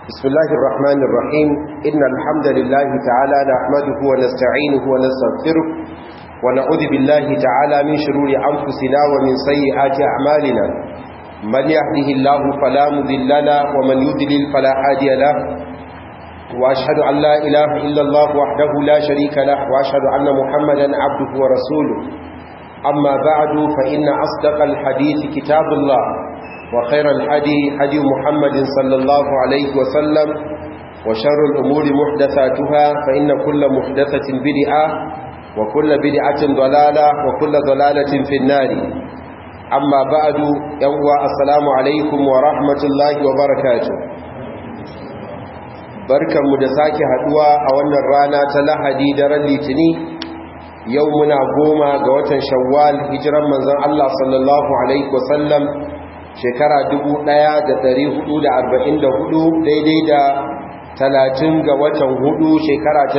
بسم الله الرحمن الرحيم إن الحمد لله تعالى نحمده ونستعينه ونستغفره ونعوذ بالله تعالى من شرور أنفسنا ومن سيئات أعمالنا من يهده الله فلا مذل له ومن يذلل فلا هادي له وأشهد أن لا إله إلا الله وحده لا شريك له وأشهد أن محمدا عبده ورسوله أما بعد فإن أصدق الحديث كتاب الله وخير الحدي حدي محمد صلى الله عليه وسلم وشر الأمور محدثاتها فإن كل محدثة بدعة وكل بدعة ضلالة وكل ضلالة في النار أما بعد يوم السلام عليكم ورحمة الله وبركاته barkanmu da sake haduwa a wannan rana ta lahadi daren litini yau muna goma ga watan shawwal hijiran manzon Allah sallallahu alaihi wasallam shekara 1444 daidai da 30 ga watan hudu shekara ta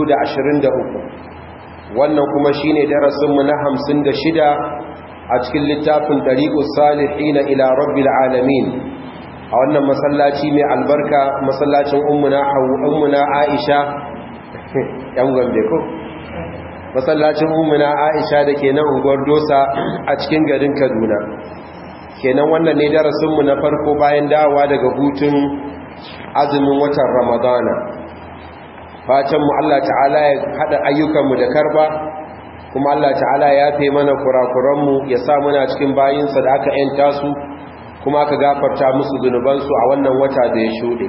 2023 wannan kuma shine darasinmu na 56 a cikin littafin dariqus salihin ila rabbil alamin a wannan masallaci mai albarka masallacin ummuna ummuna Aisha yan gombe ko masallacin ummuna Aisha da ke nan unguwar Dosa a cikin garin Kaduna kenan wannan ne darasinmu na farko bayan dawowa daga hutun azumin watan ramadana fatanmu Allah ta'ala ya haɗa ayyukanmu da karba kuma Allah ta'ala ya fe mana kurakuranmu ya sa muna cikin bayinsa da aka yanta su kuma aka gafarta musu zunubansu a wannan wata da ya shuɗe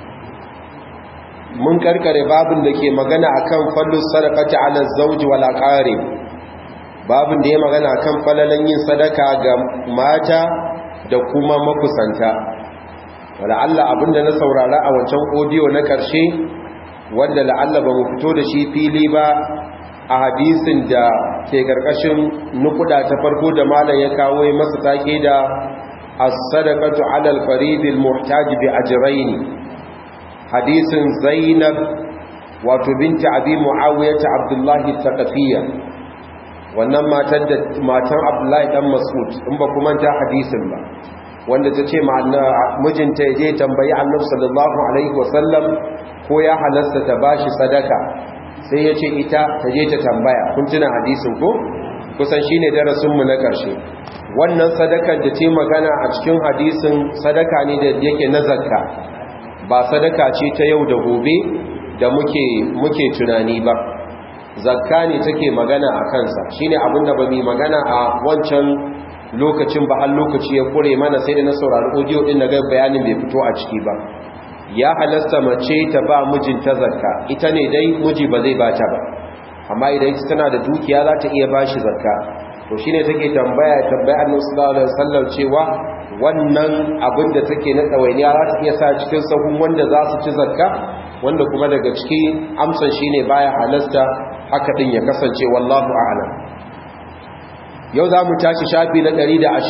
mun karkare babin da ke magana akan fallus sadaqati ala zawji wal aqarib babin da ya magana kan falalan yin sadaka ga mata da kuma makusanta wala Allah abinda na saurara a wancan audio na karshe wanda la'alla ba mu fito da shi fili ba a hadisin da ke karkashin nukuda ta farko da malam ya kawo masa take da as-sadaqatu 'ala al-farid al-muhtaj bi ajrayn hadisin Zainab wato binti Abi Muawiyah Abdullah al-Thaqafiyya wannan matan da matan Abdullahi dan Mas'ud in ba kuma ta hadisin ba wanda ta ce mijinta ya je tambayi Annabi sallallahu alaihi wasallam ko ya halasta ta bashi sadaka sai ya ce ita ta je ta tambaya kun tuna hadisin ko kusan shine darasin mu na karshe wannan sadakar da ce magana a cikin hadisin sadaka ne da yake na zakka ba sadaka ce ta yau da gobe da muke muke tunani ba zakka ne take magana a kansa shine abinda ba mu magana a wancan lokacin ba har lokaci ya kure mana sai da na saurari audio din naga bayanin bai fito a ciki ba ya halasta mace ta ba mijinta zakka ita ne dai miji ba zai bata ba amma idan ita tana da dukiya za ta iya bashi zakka to shine take tambaya tambaya Annabi sallallahu alaihi wasallam cewa wannan abin da take na tsawainiya za ta iya sa cikin sahun wanda za su ci zakka wanda kuma daga ciki amsan shine baya halasta haka din ya kasance wallahu a'lam yau za mu tashi shafi na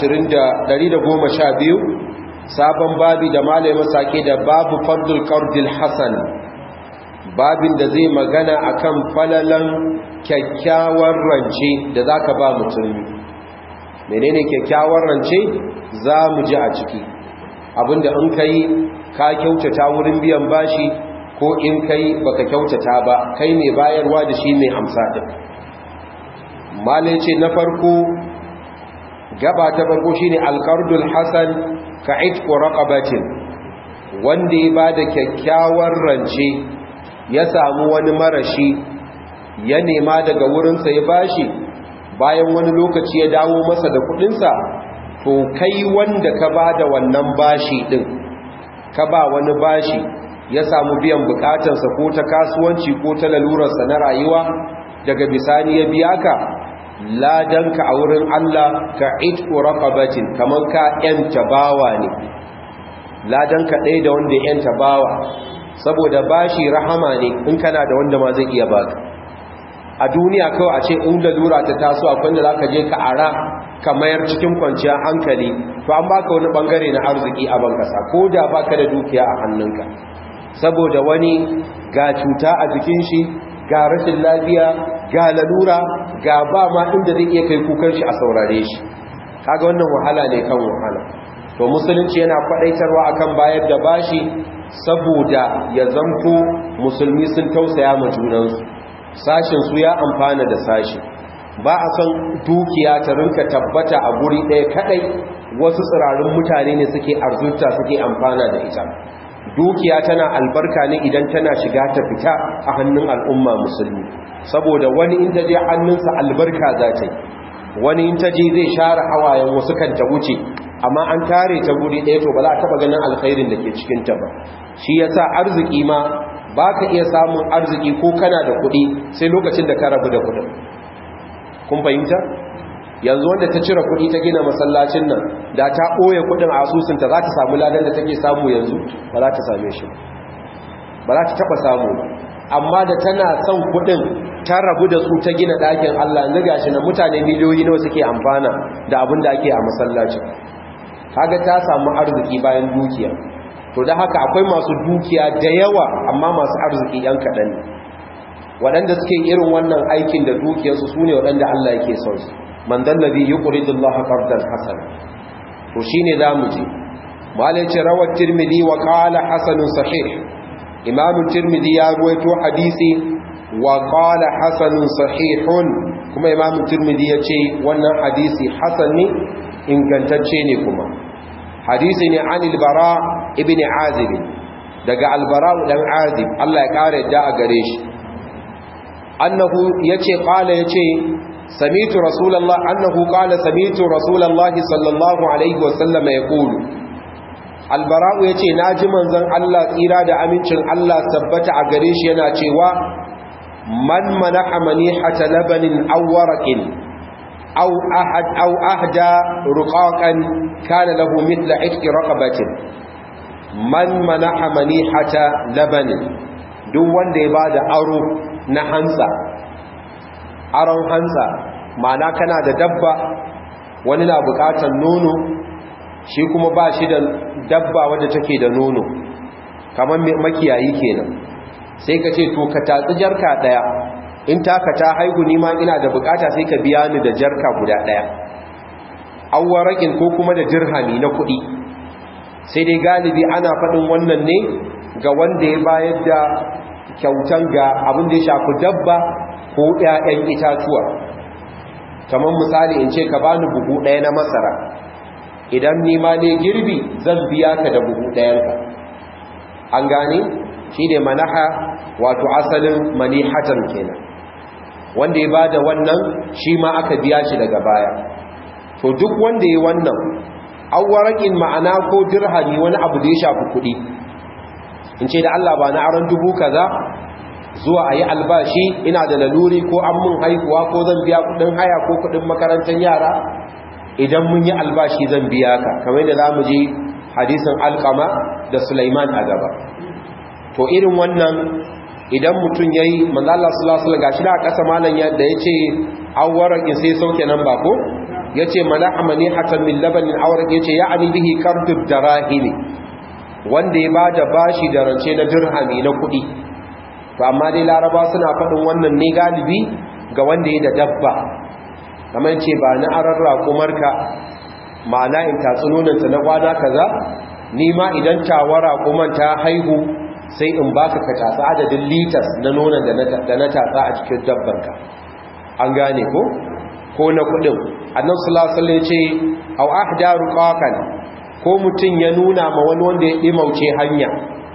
112 sabon babi da malai masake da babu fardul qardil hasan babin da zai magana akan falalan kyakkyawar rance da zaka ba mutum menene kyakkyawar rance za mu ji a ciki abinda in kai ka kyautata wurin biyan bashi ko in kai baka kyautata ba kai mai bayarwa da shi mai amsa din malai ce na farko gaba ta farko shine alqardul hasan ka itqu raqabatin wanda ya bada kyakkyawar rance ya samu wani marashi ya nema daga wurinsa ya bashi bayan wani lokaci ya dawo masa da kudinsa to kai wanda ka bada wannan bashi din ka ba wani bashi ya samu biyan bukatarsa ko ta kasuwanci ko ta lalurarsa na rayuwa daga bisani ya biya ka ladanka a wurin Allah ka itku raqabatin kamar ka yanta bawa ne ladanka ɗaya da wanda yanta bawa saboda bashi rahama ne in kana da wanda ma zai iya baka a duniya kawai a ce in lalura ta taso akwai da zaka je ka ara ka mayar cikin kwanciyar hankali to an baka wani bangare na arziki a bankasa ko da baka da dukiya a hannunka saboda wani ga cuta a jikin shi ga rashin lafiya ga lalura ga ba ma inda zai iya kai kukan shi a saurare shi kaga wannan wahala ne kan wahala to musulunci yana kwadaitarwa akan bayar da bashi saboda ya zanto musulmi sun tausaya ma junansu sashin su ya amfana da sashi ba a son dukiya ta rinka tabbata a guri ɗaya kadai wasu tsirarin mutane ne suke arzurta suke amfana da ita dukiya tana albarka ne idan tana shiga ta fita a hannun al'umma musulmi saboda wani in ta je hannunsa albarka za ta yi wani in ta je zai share hawayen wasu kan ta wuce amma an tare ta guri ɗaya to ba za a taɓa ganin alkhairin da ke cikinta ba shi ya sa arziki ma ba ka iya samun arziki ko kana da kuɗi sai lokacin da ka rabu da kuɗin kun fahimta yanzu wanda ta cire kuɗi ta gina masallacin nan da ta ɓoye kuɗin a asusunta za ta samu ladan da take samu yanzu ba za ta same shi ba za ta taɓa samu amma da tana son kuɗin ta rabu da su ta gina ɗakin Allah yanzu gashi na mutane miliyoyi nawa suke amfana da abin da ake a masallacin kaga ta samu arziki bayan dukiya to da haka akwai masu dukiya da yawa amma masu arziki yan kaɗan ne waɗanda suke irin wannan aikin da dukiyarsu su ne waɗanda Allah yake son su man dallabi yuqridu Allah qardan hasan to shine zamu ji malai ce rawat tirmidhi wa qala hasanun sahih imam tirmidhi ya ruwaito hadisi wa qala hasanun sahihun kuma imam tirmidhi ya ce wannan hadisi hasan ne ingantacce ne kuma hadisi ne anil bara ibn azib daga albara dan azib Allah ya kare da a gare shi annahu yace qala yace samitu rasulullah annahu qala samitu rasulullah sallallahu alaihi wasallam yaqulu albara'u yace naji manzon Allah tsira da amincin Allah tabbata a gare shi yana cewa man manaha manihata labanin aw waraqin aw ahad aw ahda ruqaqan kana lahu mithla itqi raqabatin man manaha manihata labanin duk wanda ya bada aro na hansa aron hansa ma'ana kana da dabba wani na bukatar nono shi kuma ba shi da dabba wadda take da nono kamar makiyayi kenan sai ka ce to ka tatsi jarka daya in taka ta haihu ni ma ina da bukata sai ka biya ni da jarka guda daya awwarakin ko kuma da dirhami na kuɗi sai dai galibi ana faɗin wannan ne ga wanda ya bayar da kyautan ga abin da ya shafi dabba ko ‘ya'yan itatuwa kamar misali in ce ka bani buhu ɗaya na masara idan nima ne girbi zan biya ka da buhu ɗayanka an gane shi ne manaha wato asalin manihatan kenan wanda ya bada wannan shi ma aka biya shi daga baya to duk wanda ya wannan awwarakin ma'ana ko dirhami wani abu da ya shafi kuɗi in ce da Allah ba na aron dubu kaza zuwa a yi albashi ina da laluri ko an mun haihuwa ko zan biya kudin haya ko kudin makarantar yara idan mun yi albashi zan biya ka kamar da za mu ji hadisin alkama da sulaiman a gaba to irin wannan idan mutum ya yi manzala sulasula ga shi da a ƙasa malam yadda ya ce awarakin sai sauke nan ba ko ya ce mana amani hatan min labanin awarakin ya ce ya ani bihi kartub da rahimi wanda ya ba da bashi da rance na dirhami na kuɗi to amma dai laraba suna faɗin wannan ne galibi ga wanda ya da dabba kamar ce ba na arar raƙumarka ma'ana in tatsunonanta na kwana kaza ni ma idan tawa raƙuman ta haihu sai in baka ka tatsa adadin litas na nonon da na tatsa a cikin dabbanka an gane ko ko na kuɗin annan sulasula ya ce au ahda ruqaqan ko mutum ya nuna ma wani wanda ya ɗimauce hanya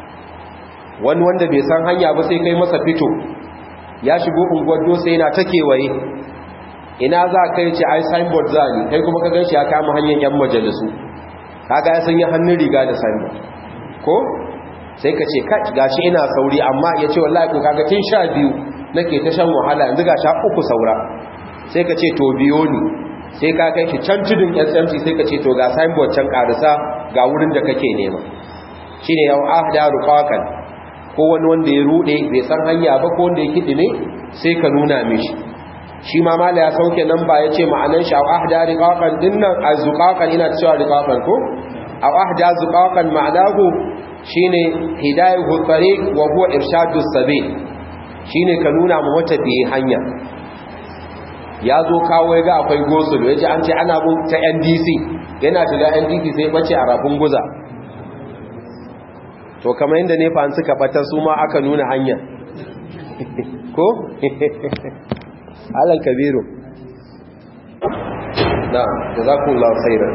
wani wanda bai san hanya ba sai kai masa fito ya shigo unguwar sai yana ta kewaye ina za kai ce ai signboard za ni kai kuma ka gan shi ya kama hanyar yan majalisu kaga ya sanya hannun riga da signboard ko sai ka ce gashi ina sauri amma ya ce wallahi ko kaga tun sha biyu nake ta shan wahala yanzu ga sha uku saura sai ka ce to biyo ni sai ka kai shi can tudun smc sai ka ce to ga signboard can karisa ga wurin da kake nema shine yau ahda ruqaqan ko wani wanda ya rude bai san hanya ba ko wanda ya kidi ne sai ka nuna mishi shi ma mala ya sauke nan ba yace ma'anan shi ahda riqaqan dinnan azqaqan ina cewa riqaqan ko aw ahda zuqaqan ma'anahu shine hidayatu tariq wa huwa irshadu sabil shine ka nuna mu wata bi hanya ya zo kawo ya ga akwai gosul ya ce an ce ana bin ta ndc yana shiga ndc sai bace a rafin guza to kamar yadda ne fa suka bata su ma aka nuna hanya ko alan kabiru na jazakumullahu khairan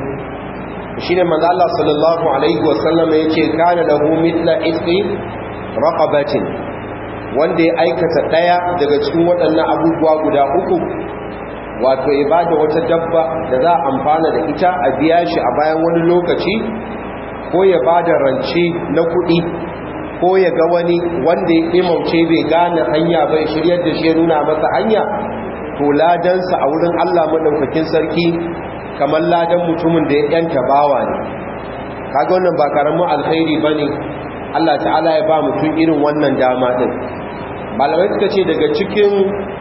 shine manzo Allah sallallahu alaihi wasallam yace kana lahu mithla isqi raqabatin wanda ya aikata daya daga cikin waɗannan abubuwa guda uku wato ibada wata dabba da za a amfana da ita a biya shi a bayan wani lokaci ko ya bada rance na kuɗi ko ya ga wani wanda ya imauce bai gane hanya bai shiryar da shi ya nuna masa hanya to ladansa a wurin Allah madaukakin sarki kamar ladan mutumin da ya yanta bawa ne kaga wannan ba karamin alkhairi bane Allah ta'ala ya ba mutum irin wannan dama din malamai suka ce daga cikin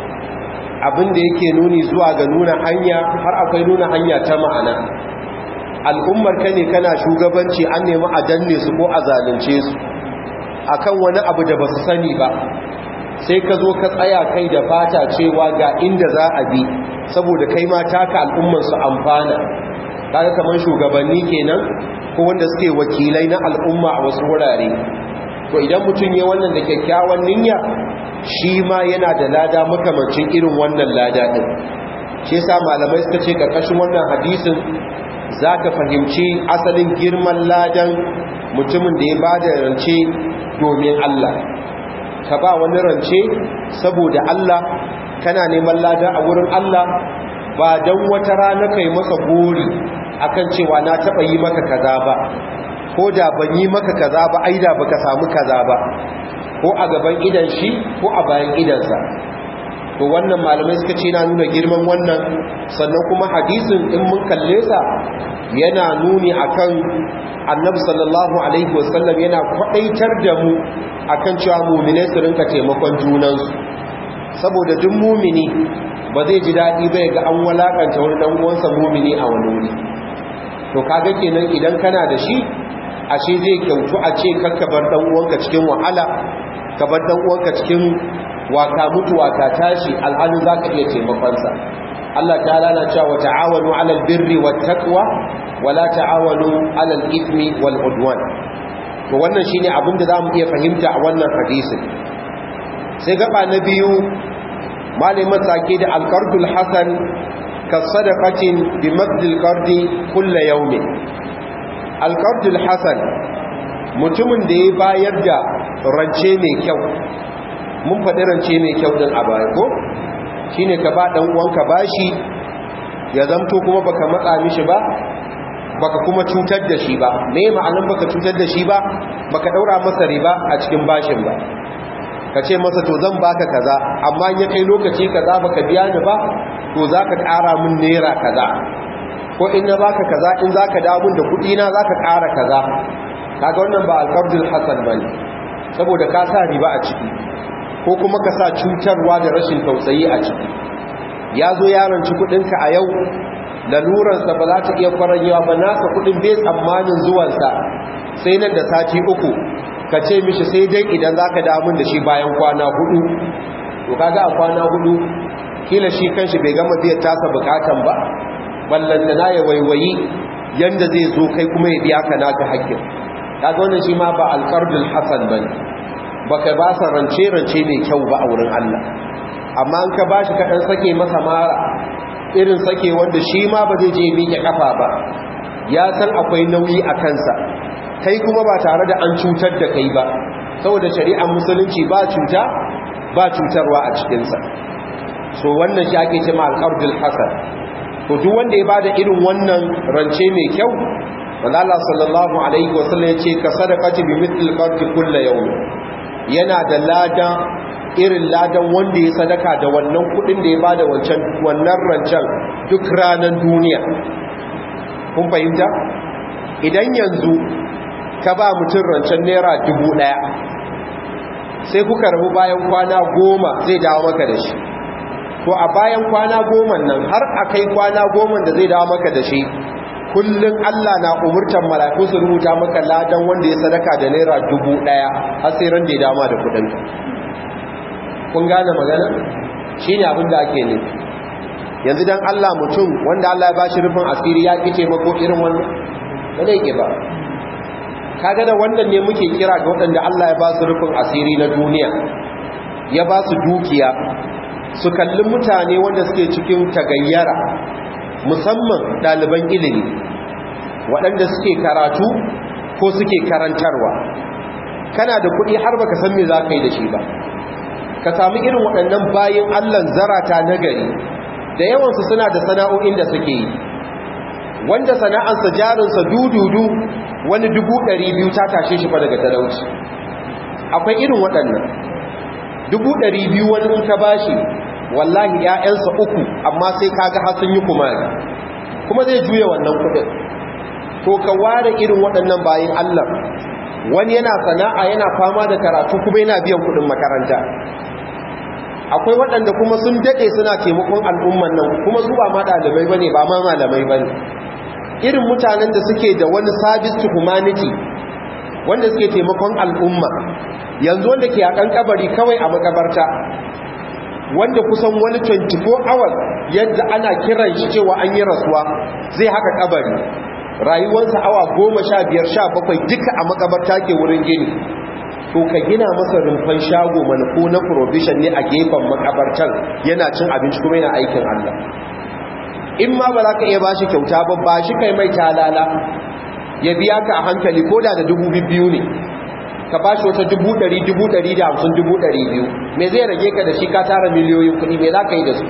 abin da yake nuni zuwa ga nuna hanya har akwai nuna hanya ta ma'ana al'ummar ka ne kana shugabanci an nemi a danne su ko a zalunce su akan wani abu da ba su sani ba sai ka zo ka tsaya kai da fata cewa ga inda za a bi saboda kai ma taka al'ummar su amfana kaga kamar shugabanni kenan ko wanda suke wakilai na al'umma a wasu wurare to idan mutum ya wannan da kyakkyawan niyya shi ma yana da lada makamancin irin wannan lada din shi yasa malamai suka ce karkashin wannan hadisin zaka fahimci asalin girman ladan mutumin da ya bada rance domin Allah ka ba wani rance saboda Allah kana neman lada a wurin Allah ba don wata rana kai masa gori akan cewa na taba yi maka kaza ba ko da ban yi maka kaza ba aida baka samu kaza ba ko a gaban idan shi ko a bayan idansa to wannan malamai suka ce na nuna girman wannan sannan kuma hadisin in mun kalle sa yana nuni akan annabi sallallahu alaihi wasallam yana kwadaitar da mu akan cewa mu'mine su rinka taimakon junansu saboda duk mumini ba zai ji daɗi bai ga an walakanta wani dan uwansa mumini a wani wuri to kaga kenan idan kana da shi ashe zai kyautu a ce kakka bar dan uwanka cikin wahala ka bar dan uwanka cikin waka mutu waka tashi alhalin zaka iya taimakon sa Allah ta'ala na cewa ta'awanu 'alal birri wat taqwa wala ta'awanu 'alal ithmi wal udwan to wannan shine abin da zamu iya fahimta a wannan hadisin sai gaba na biyu malamin sake da alqardul hasan ka sadaqatin bi madil qardi kullu yawmin alqardul hasan mutumin da ya bayar da rance mai kyau mun faɗi rance mai kyau din a baya ko shine ka ba dan uwanka bashi ya zamto kuma baka matsa mishi ba baka kuma cutar da shi ba me ma'anan baka cutar da shi ba baka daura masa riba a cikin bashin ba ka ce masa to zan baka kaza amma in ya kai lokaci kaza baka biya ni ba to zaka ƙara min naira kaza ko in na baka kaza in zaka dawo min da kuɗi na zaka ƙara kaza kaga wannan ba alqabdul hasan bane saboda ka sa riba a ciki ko kuma ka sa cutarwa da rashin tausayi a ciki ya zo yaranci kuɗinka a yau laluransa ba za ta iya kwaranyewa ba nasa kuɗin bai tsammanin zuwansa sai nan da sati uku ka ce mishi sai dai idan za ka damun da shi bayan kwana hudu to kaga a kwana hudu kila shi kanshi bai gama biya tasa bukatan ba ballanta na ya waiwayi yanda zai zo kai kuma ya biya ka naka hakkin kaga wannan shi ma ba alqardul hasan bane baka ba sa rance rance mai kyau ba a wurin Allah amma an ka bashi ka dan sake masa mara irin sake wanda shi ma ba zai je miƙe kafa ba ya san akwai nauyi a kansa kai kuma ba tare da an cutar da kai ba saboda shari'ar musulunci ba cuta ba cutarwa a cikinsa so wannan shi ake cema alƙardul hasan to duk wanda ya bada irin wannan rance mai kyau wanda Allah sallallahu alaihi wasallam ya ce ka sadaqati bi mithl qardi kullu yawm yana da lada irin ladan wanda ya sadaka da wannan kudin da ya bada wancan wannan rancen duk ranar duniya kun fahimta idan yanzu ka ba mutum rancen naira dubu daya sai kuka rabu bayan kwana goma zai dawo maka da shi to a bayan kwana goma nan har a kai kwana goma da zai dawo maka da shi kullum Allah na umurtan mala'iku su rubuta maka ladan wanda ya sadaka da naira dubu daya har sai ran da ya dama da kudin kun gane magana shine abin da ake nufi yanzu dan Allah mutum wanda Allah ya bashi rufin asiri ya ki taimako irin wannan ba zai ke ba kaga da wannan ne muke kira ga waɗanda Allah ya ba su rufin asiri na duniya ya ba su dukiya su kalli mutane wanda suke cikin tagayyara musamman ɗaliban ilimi waɗanda suke karatu ko suke karantarwa kana da kuɗi har baka san me za ka yi da shi ba ka sami irin waɗannan bayan allan zarata na gari da yawansu suna da sana'o'in da suke yi wanda sana'ansa jarinsa dududu wani dubu ɗari biyu ta tashe shi fa daga talauci akwai irin waɗannan dubu ɗari biyu wani in ka bashi wallahi ‘ya'yansa uku amma sai kaga har sun yi kuma kuma zai juya wannan kuɗin to ka ware irin waɗannan bayan allah wani yana sana'a yana fama da karatu kuma yana biyan kuɗin makaranta akwai waɗanda kuma sun daɗe suna taimakon al'umman nan kuma su ba ma ɗalibai ba ne ba ma malamai ba ne irin mutanen da suke da wani service to humanity wanda suke taimakon al'umma yanzu wanda ke a kabari kawai a makabarta wanda kusan wani 24 hours yadda ana kiran shi cewa an yi rasuwa zai haka kabari rayuwarsa awa goma sha biyar sha bakwai duka a makabarta ke wurin gini to ka gina masa rumfan shago mana ko na provision ne a gefen makabartan yana cin abinci kuma yana aikin Allah in ma ba za ka iya ba shi kyauta ba ba shi kai mai talala ya biya ka a hankali ko da da dubu biyu ne ka ba shi wata dubu ɗari dubu ɗari da hamsin dubu ɗari biyu me zai rage ka da shi ka tara miliyoyin kuɗi me za ka yi da su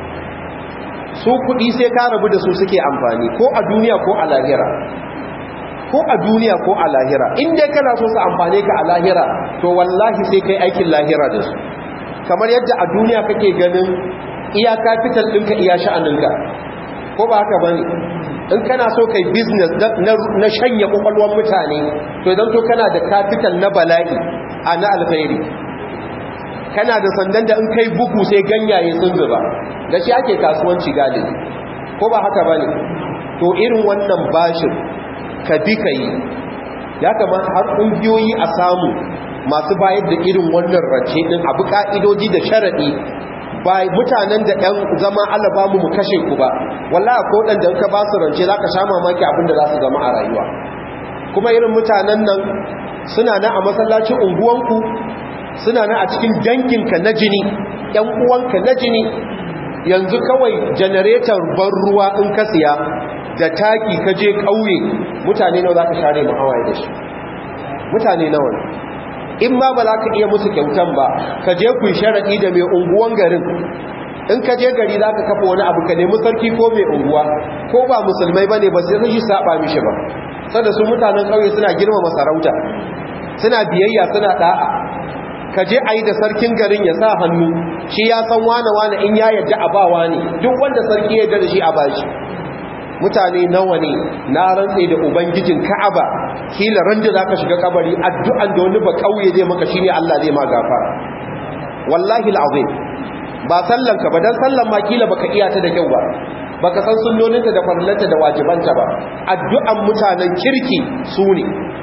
su kuɗi sai ka rabu da su suke amfani ko a duniya ko a lahira ko a duniya ko a lahira in dai kana so su amfane ka a lahira to wallahi sai kai aikin lahira da su kamar yadda a duniya kake ganin iya capital ɗinka iya sha'aninka ko ba haka bane in kana so kai business na shanya kwakwalwar mutane to idan to kana da capital na bala'i a na alkhairi kana da sandan da in kai bugu sai ganyaye sun zuba da shi ake kasuwanci galibi ko ba haka bane to irin wannan bashin ka bi ka yi ya kamata har ƙungiyoyi a samu masu bayar da irin wannan rance ɗin abu ƙa'idoji da sharaɗi ba mutanen da ɗan zama alaba mu mu kashe ku ba wallahi ko ɗan da ka ba su rance za ka sha mamaki abin da za su zama a rayuwa kuma irin mutanen nan suna na a masallacin unguwanku suna na a cikin danginka na jini ‘yan uwanka na jini yanzu kawai janaretar ban ruwa in ka siya da taki ka je ƙauye mutane nawa za ka share mu hawaye da shi mutane nawa in ma ba za ka iya musu kyautan ba ka je ku sharaɗi da mai unguwan garin in ka je gari za ka kafa wani abu ka nemi sarki ko mai unguwa ko ba musulmai ba ne ba sai shi saba mishi ba sada su mutanen ƙauye suna girmama sarauta suna biyayya suna ɗa'a ka je a yi da sarkin garin ya sa hannu shi ya san wane-wane in ya yadda a bawa ne duk wanda sarki ya da shi a bashi mutane nawa ne na rantse da ubangijin ka'aba kila ran da zaka shiga kabari addu'an da wani ba kauye zai maka shine Allah zai ma gafara wallahi alazim ba sallan ka ba dan sallan ma kila baka iya ta da kyau ba baka san sunnoninta da farillanta da wajibanta ba addu'an mutanen kirki su ne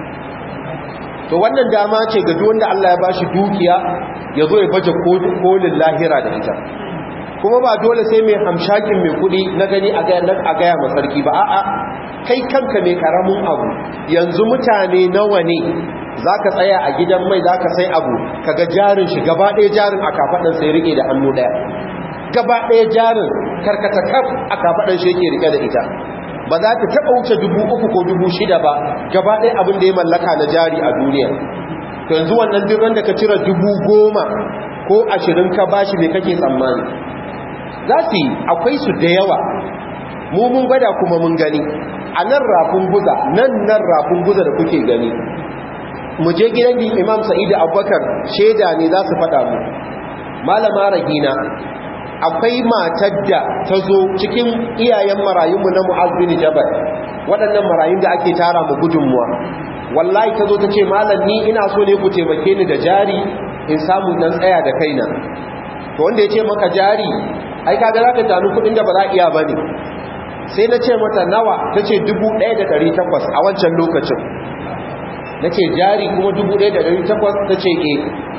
to wannan dama ce ga duk wanda Allah ya bashi dukiya ya zo ya baje kolin lahira da ita kuma ba dole sai mai hamshakin mai kudi na gani a gaya masarki ba a'a kai kanka mai karamin abu yanzu mutane nawa ne za ka tsaya a gidan mai za ka sai abu kaga jarin shi gaba ɗaya jarin a kafaɗin sai rike da hannu ɗaya gaba ɗaya jarin karkata kaf a kafaɗin shi yake rike da ita ba za ta taɓa wuce dubu uku ko dubu shida ba gaba ɗaya abin da ya mallaka na jari a duniya yanzu wannan duk da ka cire dubu goma ko ashirin ka bashi mai kake tsammani za su yi akwai su da yawa mu mun gwada kuma mun gani a nan rafin guza nan nan rafin guza da kuke gani mu je gidan din imam sa'idu abubakar shaida ne za su faɗa mu malama rahina akwai matar da ta zo cikin iyayen marayunmu na mu'azzini jabal waɗannan marayun da ake tara mu gudunmuwa wallahi ta zo ta ce malam ni ina so ne ku taimake ni da jari in samu dan tsaya da kaina to wanda ya ce maka jari ai kaga za ka tanu kudin da ba za iya ba ne sai na ce mata nawa ta ce 1,800 a wancan lokacin na ce jari kuma 1,800 ta ce e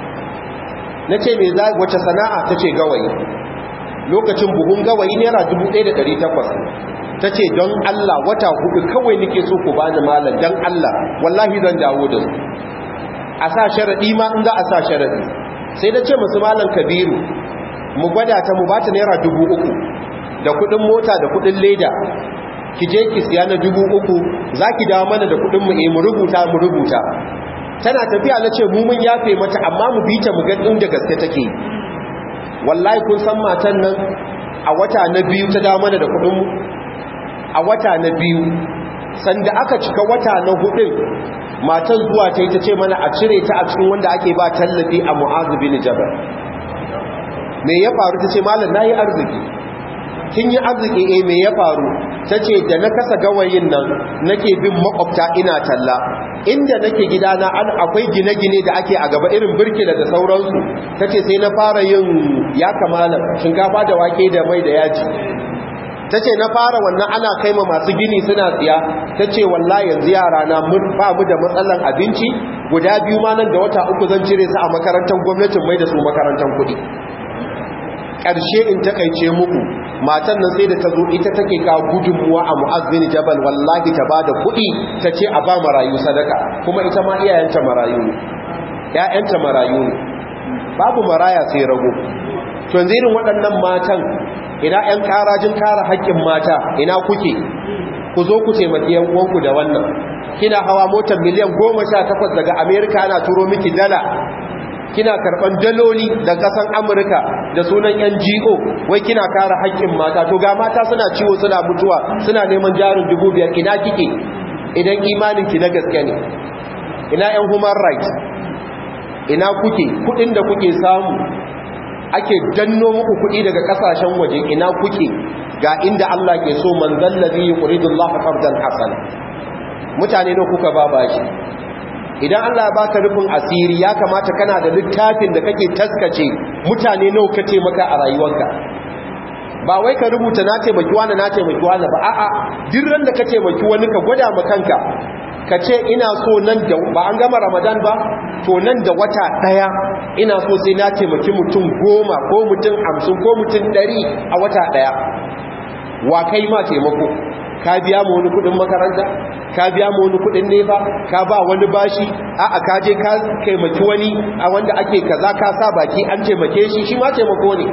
na ce mai wace sana'a ta ce gawayi lokacin buhun gawayi naira 1,800 ta ce don Allah wata hudu kawai nake so ku bani malam don Allah wallahi zan dawo da su a sa sharaɗi ma in za a sa sharaɗi sai da ce musu malam kabiru mu gwada ta mu bata naira dubu uku da kuɗin mota da kuɗin leda ki je ki siya na dubu uku za ki dawo mana da kuɗin mu mu rubuta mu rubuta tana tafiya na ce mu mun yafe mata amma mu bi ta mu ga inda gaske take wallahi kun san matan nan a wata na biyu ta dawo mana da kuɗin mu a wata na biyu sanda aka cika wata na hudun matan zuwa ta yi ta ce mana a cire ta a cikin wanda ake ba tallafi a mu'azu bin jabal me ya faru ta ce malam na yi arziki kin yi arziki eh me ya faru ta ce da na kasa gawayin nan nake bin makwabta ina talla inda nake gidana an akwai gine-gine da ake a gaba irin birkila da sauransu ta ce sai na fara yin ya kamala shinkafa da wake da mai da yaji ta ce na fara wannan ana kai ma masu gini suna tsiya ta ce wallahi yanzu yara na ba mu da matsalan abinci guda biyu ma nan da wata uku zan cire su a makarantar gwamnatin mai da su makarantar kuɗi ƙarshe in takaice muku matan nan sai da ta zo ita take ka gudunmuwa a mu'azzin jabal wallahi ta ba da kuɗi ta ce a ba marayu sadaka kuma ita ma iyayenta marayu ne ‘ya'yanta marayu ne babu maraya sai rago to yanzu irin waɗannan matan ina ‘yan ƙarajin kara haƙƙin mata ina kuke ku zo ku taimaki yan uwanku da wannan kina hawa motar miliyan goma sha takwas daga amerika ana turo miki dala kina karban daloli da kasan amurka da sunan ngo wai kina kare haƙƙin mata to ga mata suna ciwo suna mutuwa suna neman jarin dubu biyar ina kike idan imanin ki na gaske ne ina yan human rights ina kuke kudin da kuke samu ake danno muku kudi daga kasashen waje ina kuke ga inda Allah ke so man zallazi yuridullahu qardan hasana mutane ne kuka ba bashi idan Allah ya baka rufin asiri ya kamata kana da littafin da kake taskace mutane nawa ka taimaka a rayuwarka ba wai ka rubuta na taimaki wani na taimaki wani ba a'a dirran da ka taimaki wani ka gwada ma kanka ka ce ina so nan da ba an gama ramadan ba to nan da wata daya ina so sai na taimaki mutum goma ko mutum hamsin ko mutum ɗari a wata daya wa kai ma taimako ka biya mu wani kudin makaranta ka biya mu wani kudin nefa ka ba wani bashi a'a ka je ka taimaki wani a wanda ake kaza ka sa baki an taimake shi shi ma taimako ne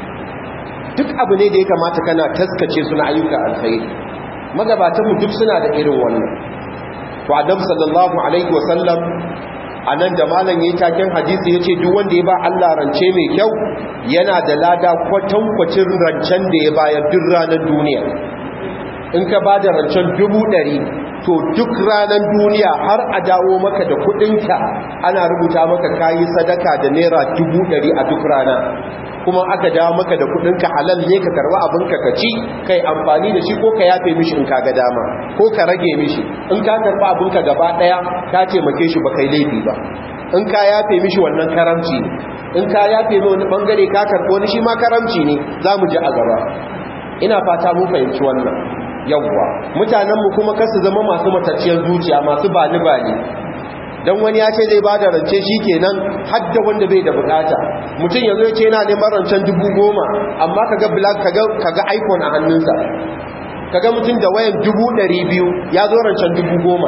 duk abu ne da ya kamata kana taskace suna ayyuka alkhairi magabatanmu duk suna da irin wannan to adam sallallahu alaihi wasallam anan da malam yayi taken hadisi yace duk wanda ya ba Allah rance mai kyau yana da lada kwatankwacin rancen da ya bayar duk ranar duniya in ka ba da rancen dubu ɗari to duk ranar duniya har a dawo maka da kudinka ana rubuta maka kayi sadaka da naira dubu ɗari a duk rana kuma aka dawo maka da kudinka halal ne ka karba abinka ka ci kai amfani da shi ko ka yafe mishi in ka ga dama ko ka rage mishi in ka karba abinka gaba ɗaya ka taimake shi ba kai laifi ba in ka yafe mishi wannan karamci ne in ka yafe mai wani bangare ka karɓo wani shi ma karamci ne za mu ji a gaba ina fata mun fahimci wannan yawwa mutanenmu kuma kasu zama masu matacciyar zuciya masu bani-bani don wani ya ce zai ba da rance shi kenan hadda wanda bai da bukata mutum yanzu ya ce yana neman rancen dubu goma amma kaga black kaga iphone a hannunsa kaga mutum da wayan dubu ɗari biyu ya zo rancen dubu goma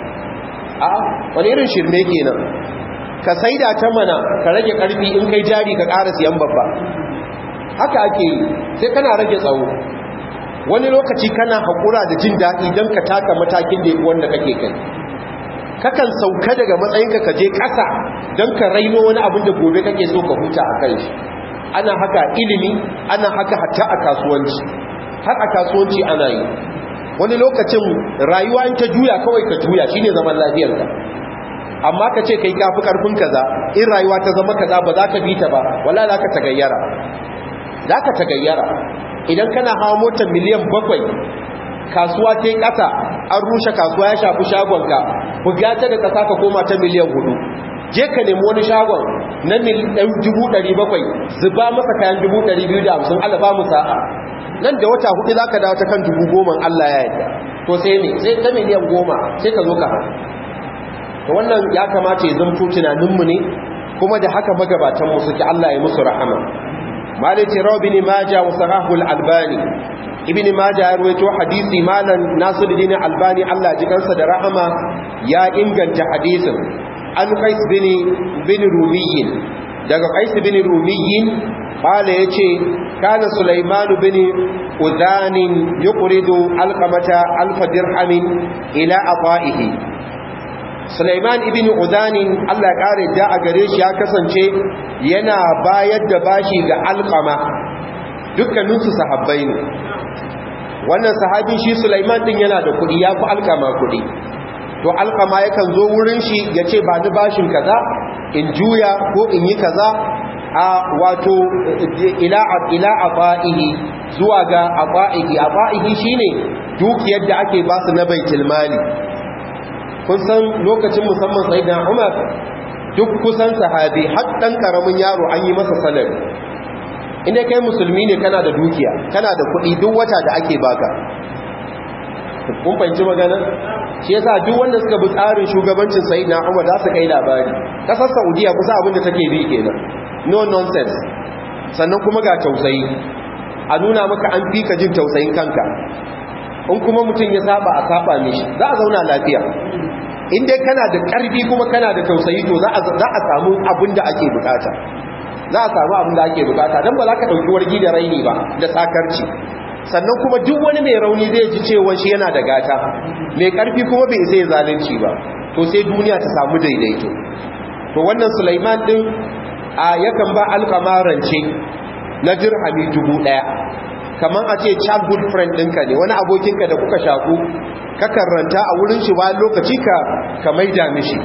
a wani irin shirme kenan ka saida ta mana ka rage karfi in kai jari ka ƙara siyan babba haka ake yi sai kana rage tsawo wani lokaci kana haƙura da jin daɗi don ka taka matakin da wanda kake kai kakan sauka daga matsayinka ka je ƙasa don ka raino wani abin da gobe kake so ka huta a kan shi ana haka ilimi ana haka hatta a kasuwanci har a kasuwanci ana yi wani lokacin rayuwa in ta juya kawai ka juya shine zaman lafiyarka amma ka ce kai kafi karfin kaza in rayuwa ta zama kaza ba za ka bi ta ba wala za ka tagayyara za ka tagayyara idan kana hawa motar miliyan bakwai kasuwa ta yi ƙasa an rushe kasuwa ya shafi shagonka buga ta da ƙasa ka koma ta miliyan hudu je ka nemi wani shagon na dubu ɗari bakwai zuba masa kayan dubu ɗari biyu da hamsin alaba mu sa'a nan da wata hudu za ka dawo ta kan dubu goma allah ya yadda to sai ne sai ta miliyan goma sai ka zo ka hau to wannan ya kamata ya zamto tunaninmu ne kuma da haka magabatanmu suke allah ya musu rahama مالك روى بن ماجه وصححه الألباني ibn majah ya rawaito hadisi malan nasiruddin albani Allah ji kansa da rahama ya inganta hadisin an qais bin bin rumiyyin daga qais bin rumiyyin qala yace kana sulaiman bin udhan yuqridu alqamata alf dirhamin ila ataihi sulaiman ibn udhan Allah ya kare da a gare shi ya kasance yana bayar da bashi ga alqama dukkaninsu sahabbai ne wannan sahabin shi Sulaiman din yana da kudi ya fi alkama kudi to alkama yakan zo wurin shi ya ce ba ni bashin kaza in juya ko in yi kaza a wato ila ila aba'ihi zuwa ga aba'ihi aba'ihi shine dukiyar da ake ba su na baitul mali kun san lokacin musamman sayyidina Umar duk kusan sahabi har dan karamin yaro an yi masa salari inda kai musulmi ne kana da dukiya kana da kuɗi duk wata da ake baka kun fahimci magana shi yasa duk wanda suka bi tsarin shugabancin sayyidina Umar za su kai labari kasar Saudiya kusa abin da take bi kenan no nonsense sannan kuma ga tausayi a nuna maka an fi ka jin tausayin kanka in kuma mutum ya saba a saba mishi za a zauna lafiya in dai kana da ƙarfi kuma kana da tausayi to za a samu abin da ake bukata za a samu abin da ake bukata don ba za ka ɗauki wargi da raini ba da sakarci sannan kuma duk wani mai rauni zai ji cewa shi yana da gata mai ƙarfi kuma bai zai zalunci ba to sai duniya ta samu daidaito to wannan sulaiman ɗin a yakan ba alkamarance na dirhami dubu ɗaya kamar a ce childhood friend ɗinka ne wani abokinka da kuka shaku ka karanta a wurin shi bayan lokaci ka ka maida mishi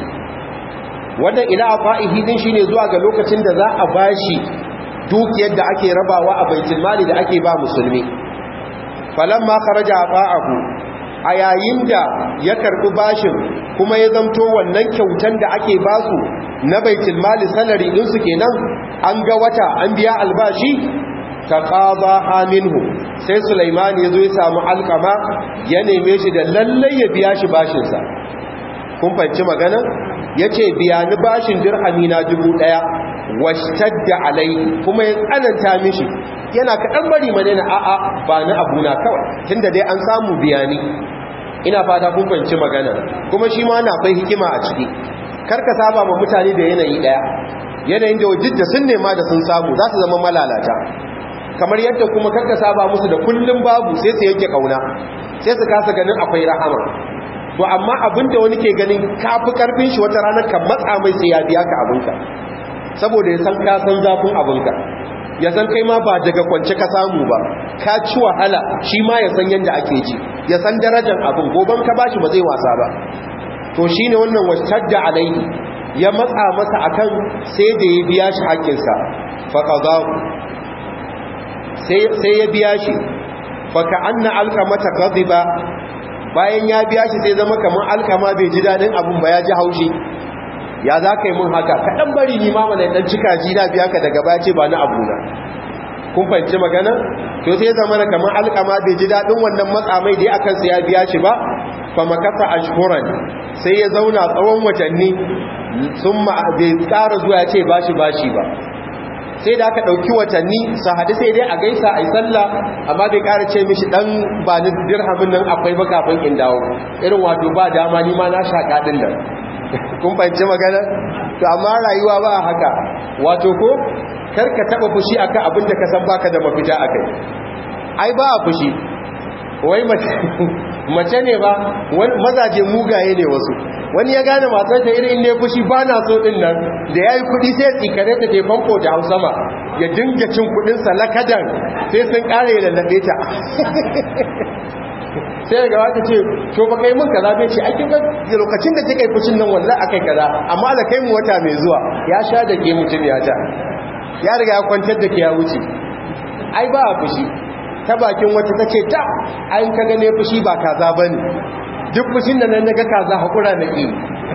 wannan ila fa'ihi din shine zuwa ga lokacin da za a bashi dukiyar da ake rabawa a baitul mali da ake ba musulmi falamma kharaja fa'ahu a yayin da ya karbi bashin kuma ya zamto wannan kyautan da ake basu na baitul mali salary din su kenan an ga wata an biya albashi taqaba minhu sai Sulaiman ya zo ya samu alkama ya neme shi da lallai ya biya shi bashin sa kun fahimci magana yace biya ni bashin dirhami na dubu daya washtadda alai kuma ya tsananta mishi yana kaɗan bari madina a'a ba ni abuna kawai tunda dai an samu biyani ina fata kun fahimci magana kuma shi ma na akwai hikima a ciki karka saba ma mutane da yanayi daya yanayin da wajidda sun nema da sun samu za su zama malalata kamar yadda kuma karka saba musu da kullum babu sai su yanke kauna sai su kasa ganin akwai rahama to amma abinda wani ke ganin kafi karfin shi wata ranar kan matsa mai sai ya biya ka abinka saboda ya san ka san zafin abinka ya san kai ma ba daga kwance ka samu ba ka ci wahala shi ma ya san yadda ake ji ya san darajar abin goban ka bashi ba zai wasa ba to shine wannan washtadda alaihi ya matsa masa akan sai da ya biya shi haƙƙinsa faqadahu sai ya biya shi faka anna alkamata ghadiba bayan ya biya shi sai zama kamar alkama bai ji dadin abun ba ya ji haushi ya za ka yi mun haka kaɗan bari ni ma mana ɗan cika ji na biya ka daga baya ce ba na abuna kun fahimci magana to sai zama na kamar alkama bai ji daɗin wannan matsamai da akan sa ya biya shi ba fa makasa ashhuran sai ya zauna tsawon watanni sun ma bai tsara zuwa ya ce bashi bashi ba sai da aka ɗauki watanni su haɗu sai dai a gaisa a yi sallah amma bai ƙara ce mishi ɗan ba ni dirhamin nan akwai ba kafin in dawo irin wato ba dama ni ma na shaƙa ɗin nan kun fahimci magana to amma rayuwa ba haka wato ko karka taɓa fushi akan abin da ka san baka da mafita a kai ai ba a fushi wai mace ne ba mazaje mugaye ne wasu wani ya gane matar ta irin ne fushi ba na so din nan da ya yi kudi sai tsikare ta te famfo ta hau sama ya dinga cin kudinsa lakadan sai sun kare da lallabe ta sai daga wata ce to ba kai mun kaza bai ce aikin lokacin da kika yi fushin nan wallahi akai kaza amma da kai mu wata mai zuwa ya sha da ke mutum ya ta ya riga ya kwantar da ke ya wuce ai ba a fushi ta bakin wata ta ce ta ayin ka gane fushi ba kaza ba ne duk fushin da nan naga kaza haƙura na ƙi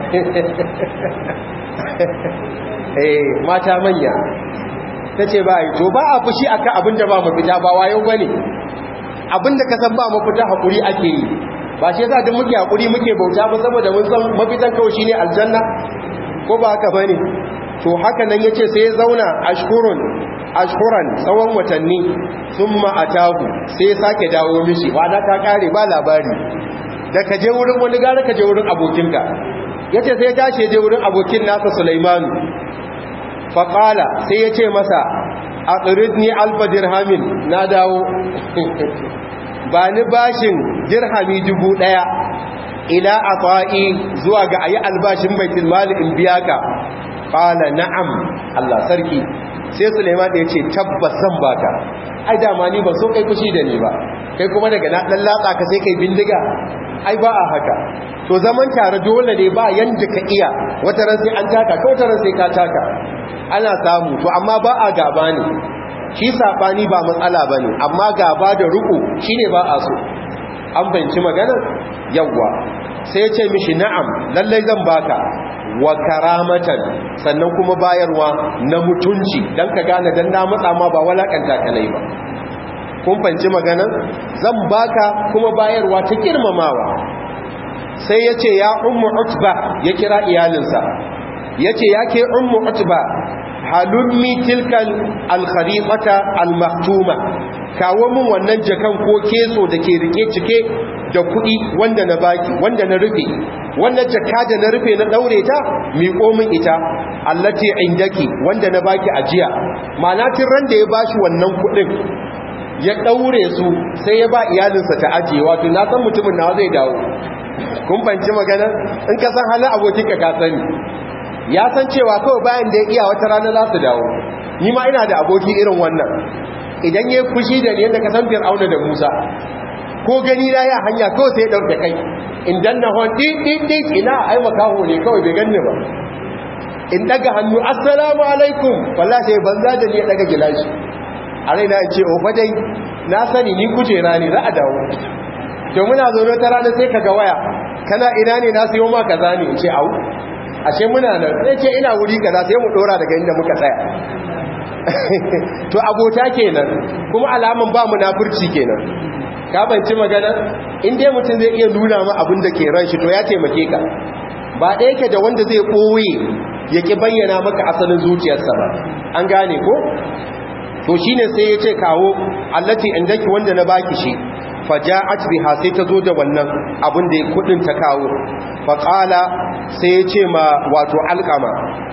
eh mata manya ta ce ba to ba a fushi akan abin da ba mafita ba wayo ba ne abin da ka san ba mafita haƙuri ake yi ba shi yasa duk muke haƙuri muke bauta ba saboda mun san mafitan kawai shine aljanna ko ba haka bane to haka nan yace sai ya zauna ashkurun ashkuran tsawon watanni thumma atahu sai ya sake dawo mishi wada ta kare ba labari da ka je wurin wani gara ka je wurin abokinka yace sai ya tashi je wurin abokin nasa Sulaimanu fa qala sai ya ce masa aqridni alfa dirhamin na dawo ba ni bashin dirhami dubu daya ila ata'i zuwa ga ayi albashin baitul mali in biya ka qala na'am Allah sarki sai Sulaiman ya ce tabbas zan baka ai dama ni ba so kai kushi da ni ba kai kuma daga na dan latsa ka sai kai bindiga ai ba a haka to zaman tare dole ne ba yanda ka iya wata ran sai an taka ka wata ran sai ka taka ana samu to amma ba a gaba ne shi sabani ba matsala bane amma gaba da ruku shine ba a so an banci maganar yawwa sai ya ce mishi na'am lallai zan baka wa karamatan sannan kuma bayarwa na mutunci dan ka gane dan na matsa ma ba walakanta kalai ba kun fanci maganar zan baka kuma bayarwa ta girmamawa sai ya ce ya ummu utba ya kira iyalinsa ya ce ya ke ummu utba halummi tilkan alkharifata almaktuma kawo min wannan jakan ko keso da ke rike cike da kuɗi wanda na baki wanda na rufe wannan jaka da na rufe na daure ta miƙo min ita allati indaki wanda na baki ajiya ma'ana tun ran da ya bashi wannan kuɗin ya daure su sai ya ba iyalinsa ta ajiye wato na san mutumin nawa zai dawo kun fanci magana in ka san halin abokinka ka sani ya san cewa kawai bayan da ya iya wata rana za su dawo ni ma ina da aboki irin wannan idan ya fushi da ni yadda ka san fir'auna da musa ko gani na ya hanya kawai sai ya ɗauke kai in danna hon ɗin ina ai makaho ne kawai bai ganni ba in daga hannu assalamu alaikum wallah sai banza da ni ya daga gilashi a raina in ce o dai na sani ni kujera ne za a dawo to muna zo ta rana sai ka ga waya kana ina ne na sayo ma kaza ne in ce au ashe muna nan sai ce ina wuri kaza sai mu dora daga inda muka tsaya to abota kenan kuma alaman ba munafurci kenan ka banci magana in dai mutum zai iya nuna ma abin da ke ran shi to ya taimake ka ba ɗaya yake da wanda zai ɓoye ya ki bayyana maka asalin zuciyarsa ba an gane ko to shine sai ya ce kawo allati indaki wanda na baki shi faja'at biha sai ta zo da wannan abin da kudin ta kawo faqala sai ya ce ma wato alqama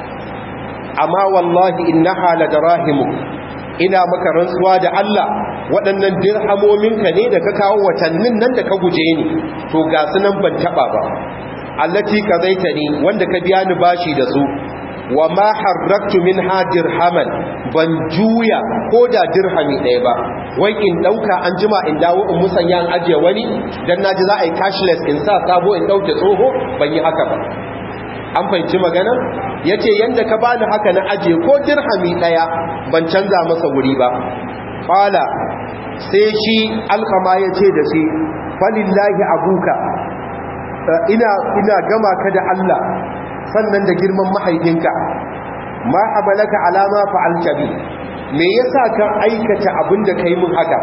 amma wallahi innaha ladarahimu ina maka rantsuwa da Allah waɗannan dirhamominka ne da ka kawo watannin nan da ka guje ni to ga su nan ban taba ba allati qadaitani wanda ka biya ni bashi da su wa ma harraktu minha dirhaman ban juya ko da dirhami ɗaya ba wai in ɗauka an jima in dawo in musanya an ajiye wani dan naji za a yi cashless in sa sabo in ɗauke tsoho ban yi haka ba an fahimci magana ya ce yadda ka bani haka na ajiye ko dirhami ɗaya ban canza masa wuri ba ƙwala sai shi alkama ya ce da shi falillahi abuka ina, ina gama ka da Allah sannan da girman mahaifinka ma amalaka alama fa'alta bi me yasa ka aikata abin da kai mun haka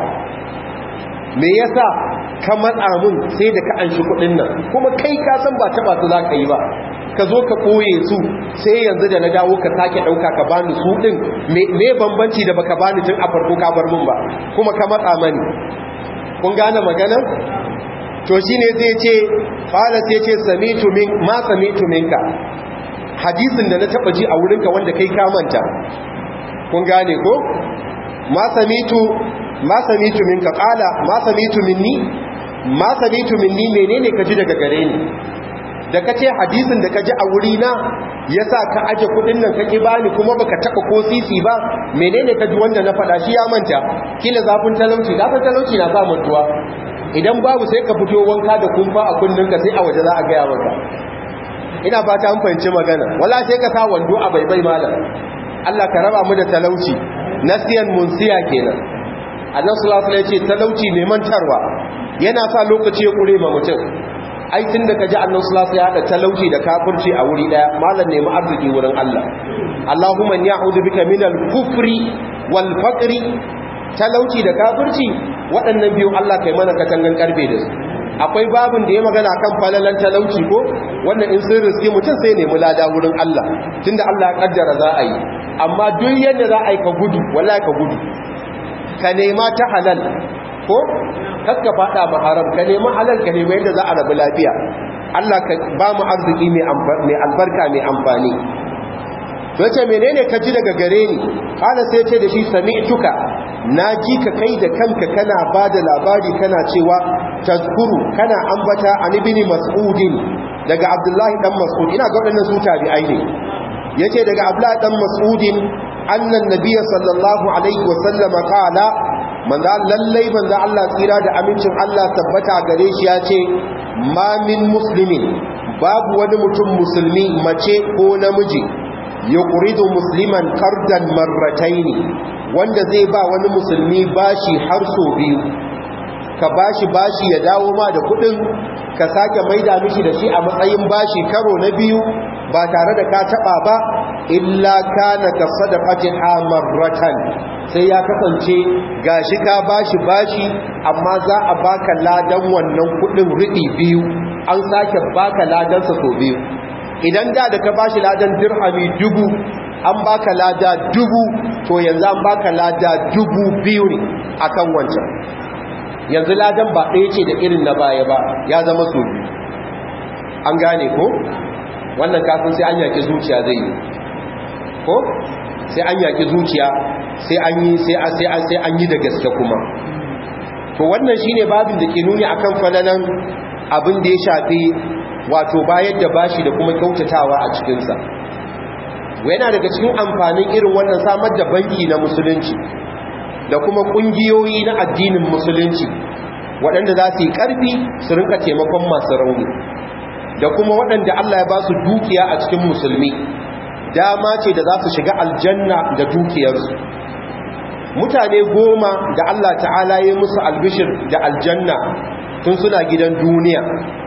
me yasa ka matsa mun sai da ka anshi kudin nan kuma kai ka san ba taba su za ka yi ba ka zo ka koye su sai yanzu da na dawo ka sake dauka ka bani su din me bambanci da baka bani tun a farko ka bar mun ba kuma ka matsa mani kun gane magana to shine zai ce qala sai ce samitu min ma samitu minka hadisin da na taba ji a wurinka wanda kai ka manta kun gane ko ma samitu ma samitu minka qala ma samitu minni ma samitu minni menene kaji daga gare ni da kace hadisin da kaji a wuri na yasa ka aje kudin nan kake bani kuma baka taba ko sisi ba menene kaji wanda na fada shi ya manta kila zafin talauci zafin talauci na sa mutuwa idan babu sai ka fito wanka da kumfa a kunninka sai a waje za a gaya maka ina fata an fahimci magana wala sai ka sa wando a baibai malam Allah ka raba mu da talauci nasiyan munsiya kenan annabi sallallahu alaihi wasallam ya ce talauci mai mantarwa yana sa lokaci ya kure ma mutum ai tun da kaji annabi sallallahu alaihi wasallam ya hada talauci da kafirci a wuri daya malam ne mu arziki wurin Allah Allahumma ya'udhu bika minal kufri wal faqri talauci da kafirci waɗannan biyu Allah kai mana katangan karbe da su akwai babin da ya magana kan falalan talauci ko wannan in sun riski mutum sai nemi lada wurin Allah tunda Allah ya kaddara za a yi amma duk yadda za a yi ka gudu wallahi ka gudu ka nema ta halal ko kakka fada ma haram ka nema halal ka nema yadda za a rabu lafiya Allah ka ba mu arziki mai albarka mai amfani wace menene ka ji daga gare ni kana sai ce da shi sami'tuka na ji ka kai da kanka kana ba da labari kana cewa tazkuru kana ambata an ibn mas'udin daga abdullahi dan mas'ud ina ga wadannan su tabi'ai ne yace daga abdullahi dan mas'udin annan nabiyyi sallallahu alaihi wa sallam qala manzo lallai manzo Allah tsira da amincin Allah tabbata gare shi yace ma min muslimin babu wani mutum musulmi mace ko namiji yuqridu musliman qardan marrataini wanda zai ba wani musulmi bashi har so biyu ka bashi bashi ya dawo ma da kudin ka sake maida mishi da shi a matsayin bashi karo na biyu ba tare da ka taba ba illa kana ka sadaqati marratan sai ya kasance gashi ka bashi bashi amma za a baka ladan wannan kudin riɗi biyu an sake baka ladan sa so biyu idan da da ka bashi ladan dirhami dubu an baka lada dubu to yanzu an baka lada dubu biyu ne akan wancan yanzu ladan ba ɗaya ce da irin na baya ba ya zama so biyu an gane ko wannan kafin sai an yaki zuciya zai yi ko sai an yaki zuciya sai an yi sai an yi da gaske kuma to wannan shine babin da ke nuni akan falalan abin da ya shafi wato bayar da bashi da kuma kyautatawa a cikinsa yana daga cikin amfanin irin wannan samar da banki na musulunci da kuma kungiyoyi na addinin musulunci waɗanda za su yi ƙarfi su rinka taimakon masu rauni da kuma waɗanda Allah ya ba su dukiya a cikin musulmi dama ce da za su shiga aljanna da dukiyarsu mutane goma da Allah ta'ala ya musu albishir da aljanna tun suna gidan duniya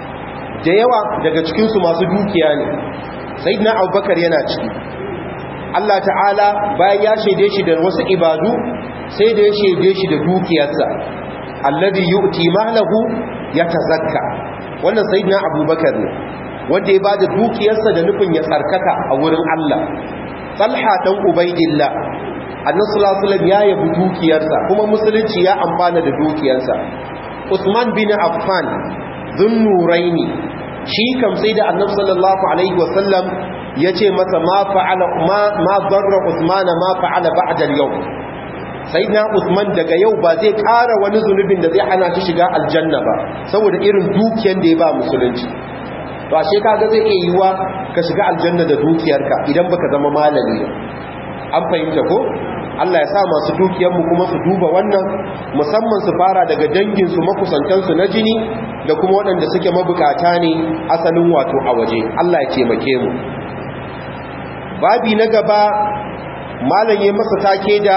da yawa daga cikinsu masu dukiya ne sai na abubakar yana ciki Allah ta'ala bayan ya shaide shi da wasu ibadu sai da ya shaide shi da dukiyarsa alladhi yu'ti mahlahu yatazakka wannan sayyidina abubakar ne wanda ya bada dukiyarsa da nufin ya tsarkaka a wurin Allah talha dan ubaidillah annabi sallallahu alaihi wasallam ya yabi dukiyarsa kuma musulunci ya amfana da dukiyarsa usman bin affan dhunnuraini shi kam sai da annabi sallallahu alaihi wasallam yace masa ma fa'ala ma ma darra usman ma fa'ala ba'da al-yawm sayyidina usman daga yau ba zai ƙara wani zunubin da zai hana shi shiga aljanna ba saboda irin dukiyar da ya ba musulunci to ashe kaga zai iya yiwa ka shiga aljanna da dukiyarka idan baka zama malami an fahimta ko Allah ya sa masu dukiyarmu kuma su duba wannan musamman su fara daga danginsu makusantansu na jini da kuma waɗanda suke mabukata ne asalin wato a waje Allah ya taimake mu babi na gaba malam ya masa take da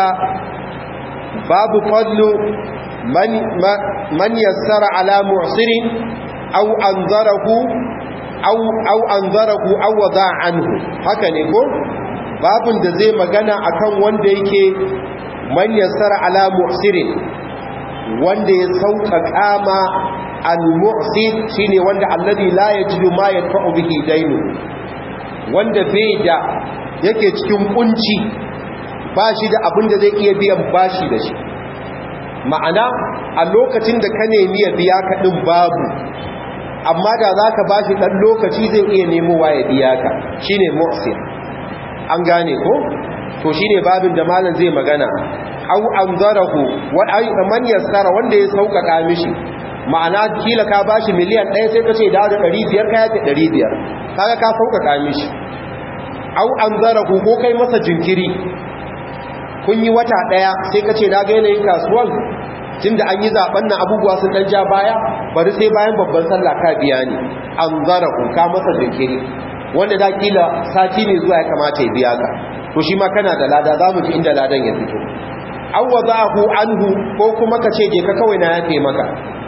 babu fadlu man man yassara ala mu'sirin aw anzarahu aw aw anzarahu aw wada anhu haka ne ko babun da zai magana akan wanda yake man yassara ala mu'sirin wanda ya sauƙaƙa ma al-mu'sir shine wanda alladhi la yajidu ma yadfa'u bihi dainu wanda bai da yake cikin kunci ba shi da abin da zai iya biyan bashi da shi ma'ana a lokacin da ka nemi ya biya ka din babu amma da za ka ba shi ɗan lokaci zai iya nemowa ya biya ka shi ne mu'sir an gane ko to shi ne babin da malam zai magana au an zarahu man yassara wanda ya sauƙaƙa mishi ma'ana kila ka ba shi miliyan ɗaya sai ka ce da da ɗari biyar ka yafe ɗari biyar kaga ka sauƙaƙa mishi au an zarahu ko kai masa jinkiri kun yi wata ɗaya sai ka ce na ga yanayin kasuwan tun da an yi zaben nan abubuwa sun ɗan ja baya bari sai bayan babban sallah ka biya ne an zara ka masa jinkiri wanda da kila sati ne zuwa ya kamata ya biya ka to shi ma kana da lada za mu ji inda ladan ya fito an wada'ahu anhu ko kuma ka ce je ka kawai na yafe maka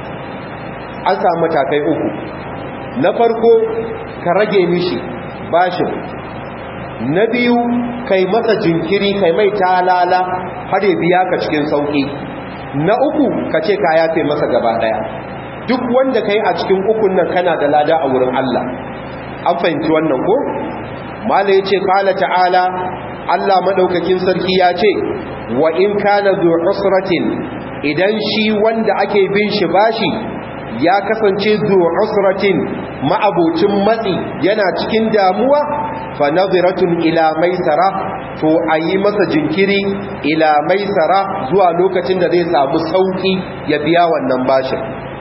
an samu matakai uku na farko ka rage mishi bashin na biyu kai masa jinkiri kai mai talala har ya biya ka cikin sauki na uku ka ce ka yafe masa gaba daya duk wanda kai a cikin ukun nan kana da lada a wurin Allah an fahimci wannan ko mala yace qala ta'ala Allah madaukakin sarki ya ce wa in kana zu usratin idan shi wanda ake bin shi bashi ya kasance zu usratin ma'abocin matsi yana cikin damuwa fa nadhiratun ila maisara to ayi masa jinkiri ila maisara zuwa lokacin da zai samu sauki ya biya wannan bashin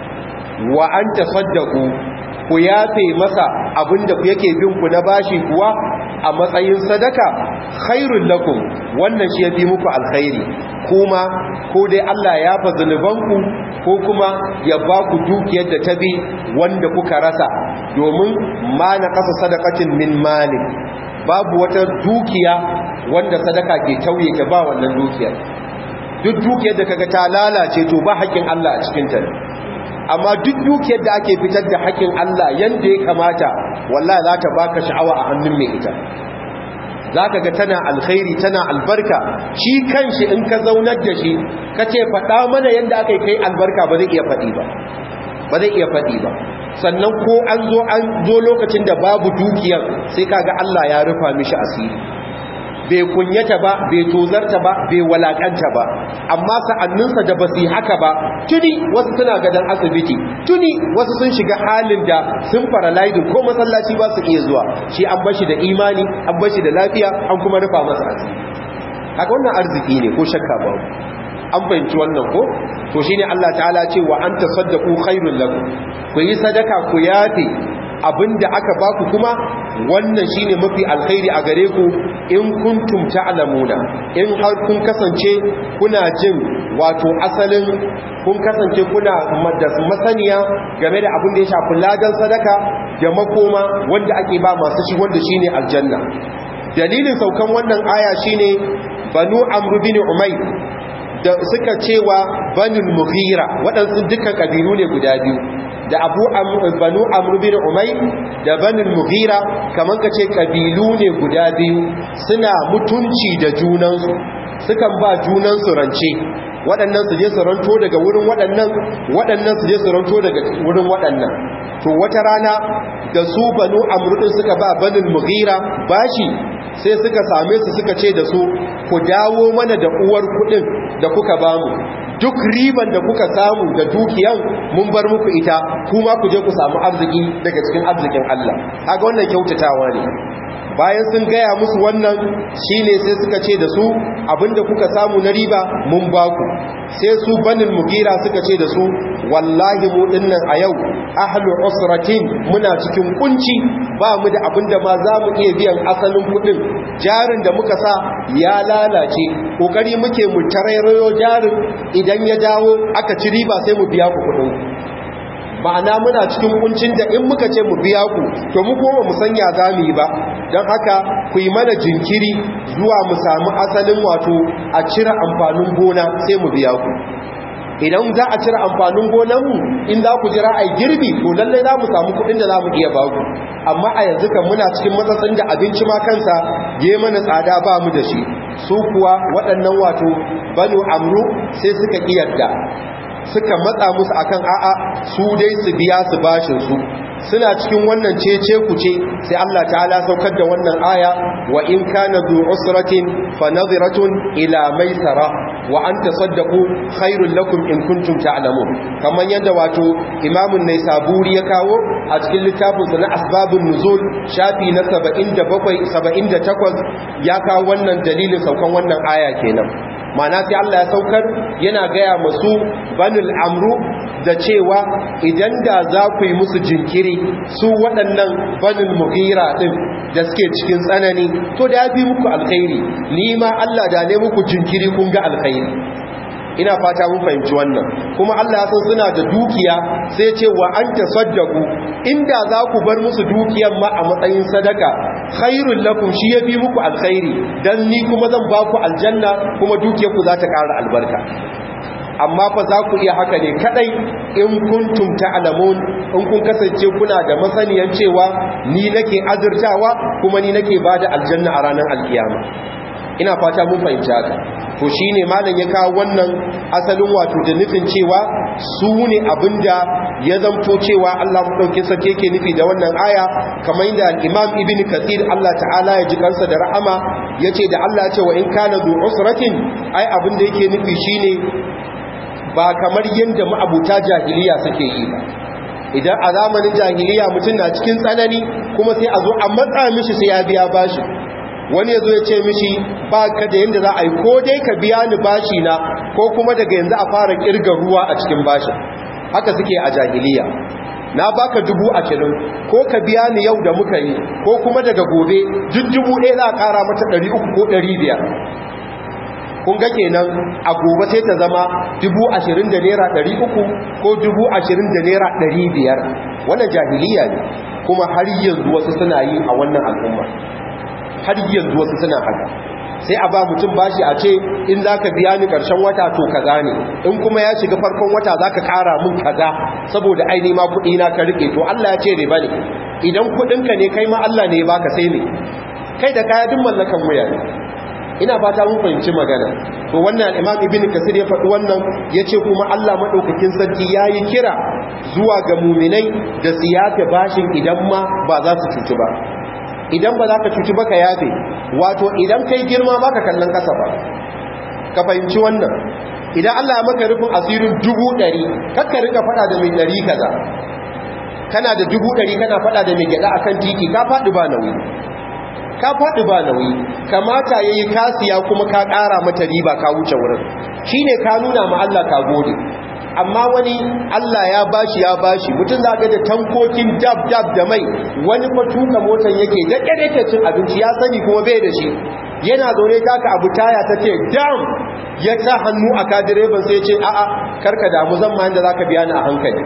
wa an tasaddaqu ku yafe masa abinda yake bin ku na bashi kuwa a matsayin sadaka khairul lakum wannan shi yafi muku alkhairi kuma ko dai Allah ya fa zanubanku ko kuma ya ba ku dukiyar da ta bi wanda kuka rasa domin ma na kasa sadaqatin min mali babu wata dukiya wanda sadaka ke tauye ta ba wannan dukiyar duk dukiyar da kaga ta lalace to ba haƙin Allah a cikin ta amma duk dukiyar da ake fitar da haƙin Allah yanda ya kamata wallahi za ta baka sha'awa a hannun mai ita zaka ga tana alkhairi tana albarka shi kanshi in ka zaunar da shi kace faɗa mana yanda aka kai albarka ba zai iya faɗi ba ba zai iya faɗi ba sannan ko an zo an zo lokacin da babu dukiyar sai kaga Allah ya rufa mishi asiri bai kunyata ba bai tozarta ba bai walakanta ba amma sa'anninsa da basu haka ba tuni wasu suna gadan asibiti tuni wasu sun shiga halin da sun paralyze ko masallaci ba su iya zuwa shi an bashi da imani an bashi da lafiya an kuma rufa masa asiri haka wannan arziki ne ko shakka ba an fahimci wannan ko to shine Allah ta'ala ce wa anta saddaqu khairul lakum ku yi sadaka ku yafe abinda aka baku kuma wannan shine mafi alkhairi a gare ku in kuntum ta'lamuna in har kun kasance kuna jin wato asalin kun kasance kuna da masaniya game da abin da ya shafi ladan sadaka da makoma wanda ake ba masu shi wanda shine aljanna dalilin saukan wannan aya shine banu amru bin umayr da suka cewa banul mughira waɗansu dukkan kabilu ne guda biyu da abu banu amru bin umay da banul mughira kaman kace kabilu ne guda biyu suna mutunci da junansu sukan ba junansu rance waɗannan su je su ranto daga wurin waɗannan waɗannan su je su ranto daga wurin waɗannan to wata rana da su banu amru din suka ba banul mughira bashi sai suka same su suka ce da su ku dawo mana da uwar kudin da kuka bamu duk riban da kuka samu da dukiyan mun bar muku ita kuma ku je ku samu arziki daga cikin arzikin Allah kaga wannan kyautatawa ne bayan sun gaya musu wannan shine sai suka ce da su abinda kuka samu na riba mun baku sai su banin mugira suka ce da su wallahi mu dinnan a yau ahlu usratin muna cikin kunci ba mu da abinda ma za mu iya biyan asalin kudin jarin da muka sa ya lalace kokari muke mu tarairayo jarin idan ya dawo aka ci riba sai mu biya ku kudin ma'ana muna cikin kuncin da in muka ce mu biya ku to mu kuma mu sanya za mu yi ba don haka ku yi mana jinkiri zuwa mu samu asalin wato a cire amfanin gona sai mu biya ku idan za a cire amfanin gonanmu in za ku jira a girbi to lallai za mu samu kudin da za mu iya baku amma a yanzu kan muna cikin matsatsin da abinci ma kansa ya mana tsada ba mu da shi su kuwa waɗannan wato banu amru sai suka ƙiyarda suka matsa musu akan a'a su dai su biya su bashin su suna cikin wannan cece kuce sai Allah ta'ala saukar da wannan aya wa in kana zu usratin fa nadhiratun ila maisara wa an tasaddaqu khairul lakum in kuntum ta'lamun kaman yadda wato imamun naisaburi ya kawo a cikin littafin sa na asbabun nuzul shafi na 77 78 ya kawo wannan dalilin saukan wannan aya kenan mana sai Allah ya saukar yana gaya masu banul amru da cewa idan da za ku yi musu jinkiri su waɗannan banul mughira ɗin da suke cikin tsanani to da ya fi muku alkhairi ni ma Allah da ne muku jinkiri kun ga alkhairi ina fata mun fahimci wannan kuma Allah ya san suna da dukiya sai ce wa an tasaddaku inda za ku bar musu dukiyan ma a matsayin sadaka khairul lakum shi yafi muku alkhairi dan ni kuma zan ba ku aljanna kuma dukiyar ku za ta ƙara albarka amma fa za ku iya haka ne kadai in kuntum ta'lamun in kun kasance kuna da masaniyan cewa ni nake azurtawa kuma ni nake bada aljanna a ranar alkiyama ina fata mun fahimci haka to shine malam ya kawo wannan asalin wato da nufin cewa su ne abinda ya zamto cewa Allah madaukin sarki yake nufi da wannan aya kamar yadda al-Imam Ibn Kathir Allah ta'ala ya ji kansa da rahama yace da Allah ya ce wa in kana du usratin ai abin da yake nufi shine ba kamar yadda ma'abuta jahiliya suke yi ba idan a zamanin jahiliya mutum na cikin tsanani kuma sai a zo a matsa mishi sai ya biya bashi wani ya zo ya ce mishi ba ka da yadda za a yi ko dai ka biya ni bashi na ko kuma daga yanzu a fara kirga ruwa a cikin bashi haka suke a jahiliya na baka dubu ashirin ko ka biya ni yau da muka yi ko kuma daga gobe duk dubu ɗaya za a ƙara mata ɗari uku ko ɗari biyar kun ga kenan a gobe sai ta zama dubu ashirin da naira ɗari uku ko dubu ashirin da naira ɗari biyar wannan jahiliya ne kuma har yanzu wasu suna yi a wannan al'umma har yanzu wasu suna haka sai a ba mutum bashi a ce in za ka biya ni ƙarshen wata to kaza ne in kuma ya shiga farkon wata za ka ƙara mun kaza saboda aini ma kuɗi na ka riƙe to Allah ya ce riba ne idan kuɗinka ne kai ma Allah ne ya baka sai ne kai da kaya duk mallakan wuya ne ina fata mun fahimci magana to wannan al-Imam Ibn Kasir ya faɗi wannan yace kuma Allah madaukakin sarki yayi kira zuwa ga mu'minai da su yafe bashin idan ma ba za su cuci ba idan ba za ka cuci ba ka yafe wato idan kai girma ba ka kallon kasa ba ka fahimci wannan idan Allah ya maka rufin asirin dubu ɗari kakka rika faɗa da mai ɗari kaza kana da dubu ɗari kana faɗa da mai gyaɗa akan titi ka faɗi ba nauyi ka faɗi ba nauyi kamata ya yi kasiya kuma ka ƙara mata riba ka wuce wurin shi ne ka nuna ma Allah ka gode amma wani Allah ya bashi ya bashi mutum za ga da tankokin dab dab da mai wani fa tuka motar yake da ƙarfe cin abinci ya sani kuma bai da shi yana zaune taka abu taya ta ce dam ya sa hannu a ka direban sai ce a'a karka damu zan ma yanda zaka biya ni a hankali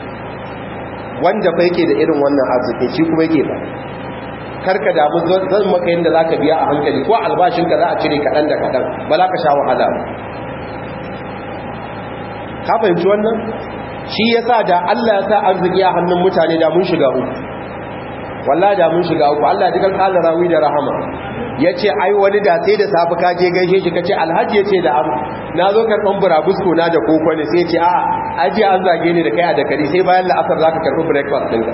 wanda fa yake da irin wannan arziki shi kuma yake ba karka damu zan maka yadda za ka biya a hankali ko albashinka za a cire kaɗan da kaɗan ba za ka sha wahala ka fahimci wannan shi ya sa da Allah ya sa arziki a hannun mutane da mun shiga uku walla da mun shiga uku Allah ya jikan ƙala rawi da rahama ya ce ai wani da sai da safi ka je gaishe shi ka ce alhaji ya ce da abu na zo karɓan burabusko na da koko ne sai ce a ajiye an zage ni da kai a dakari sai bayan la'asar za ka karɓi breakfast ɗinka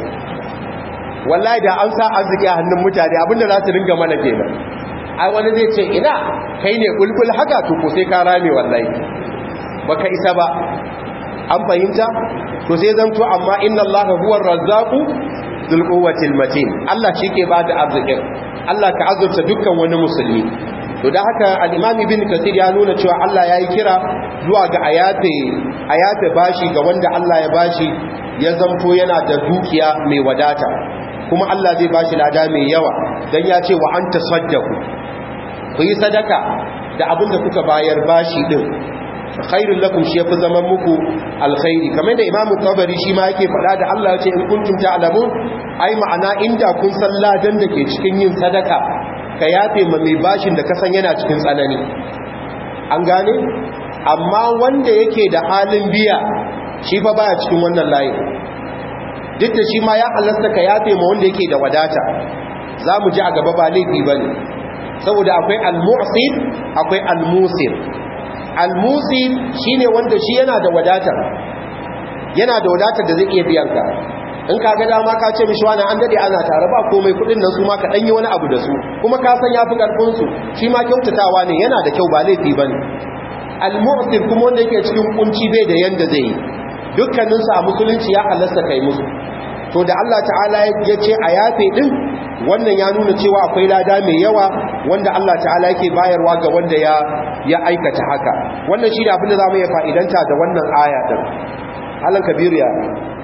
wallahi da an sa arziki a hannun mutane abinda za su ringa mana kenan ai wani zai ce ina kai ne kulkul haka to ko sai ka rame wallahi baka isa ba an fahimta to sai zanto amma inna allaha huwa razzaqu dhul quwwatil matin Allah shike ba da arzikin Allah ka azurta dukkan wani musulmi to da haka al-imam ibn kathir ya nuna cewa Allah yayi kira zuwa ga ayate ayate bashi ga wanda Allah ya bashi ya zanto yana da dukiya mai wadata kuma Allah zai bashi lada mai yawa dan ya ce wa anta saddaku ku yi sadaka da abin da kuka bayar bashi din khairul lakum shi yafi zaman muku alkhairi kamar da imamu tabari shi ma yake faɗa da Allah ya ce in kuntum ta'lamun ai ma'ana inda kun san ladan da ke cikin yin sadaka ka yafe ma mai bashin da ka san yana cikin tsanani an gane amma wanda yake da halin biya shi fa baya cikin wannan layin duk da shi ma ya halasta ka yafe ma wanda yake da wadata za mu ji a gaba ba laifi ba ne saboda akwai al-mu'sir akwai al-musir al-musir shi ne wanda shi yana da wadata yana da wadata da zai iya biyan ka in ka ga dama ka ce mishi wani an dade ana tare ba komai kudin nan su ma ka danyi wani abu da su kuma ka san yafi karfin su shi ma kyautatawa ne yana da kyau ba laifi bane al-mu'sir kuma wanda yake cikin kunci bai da yanda zai yi dukkaninsu a musulunci ya halasta kai musu to da Allah ta'ala ya ce a yafe din wannan ya nuna cewa akwai lada mai yawa wanda Allah ta'ala yake bayarwa ga wanda ya ya aikata haka wannan shi ne abin da za mu yi fa'idanta da wannan aya din halan kabiru ya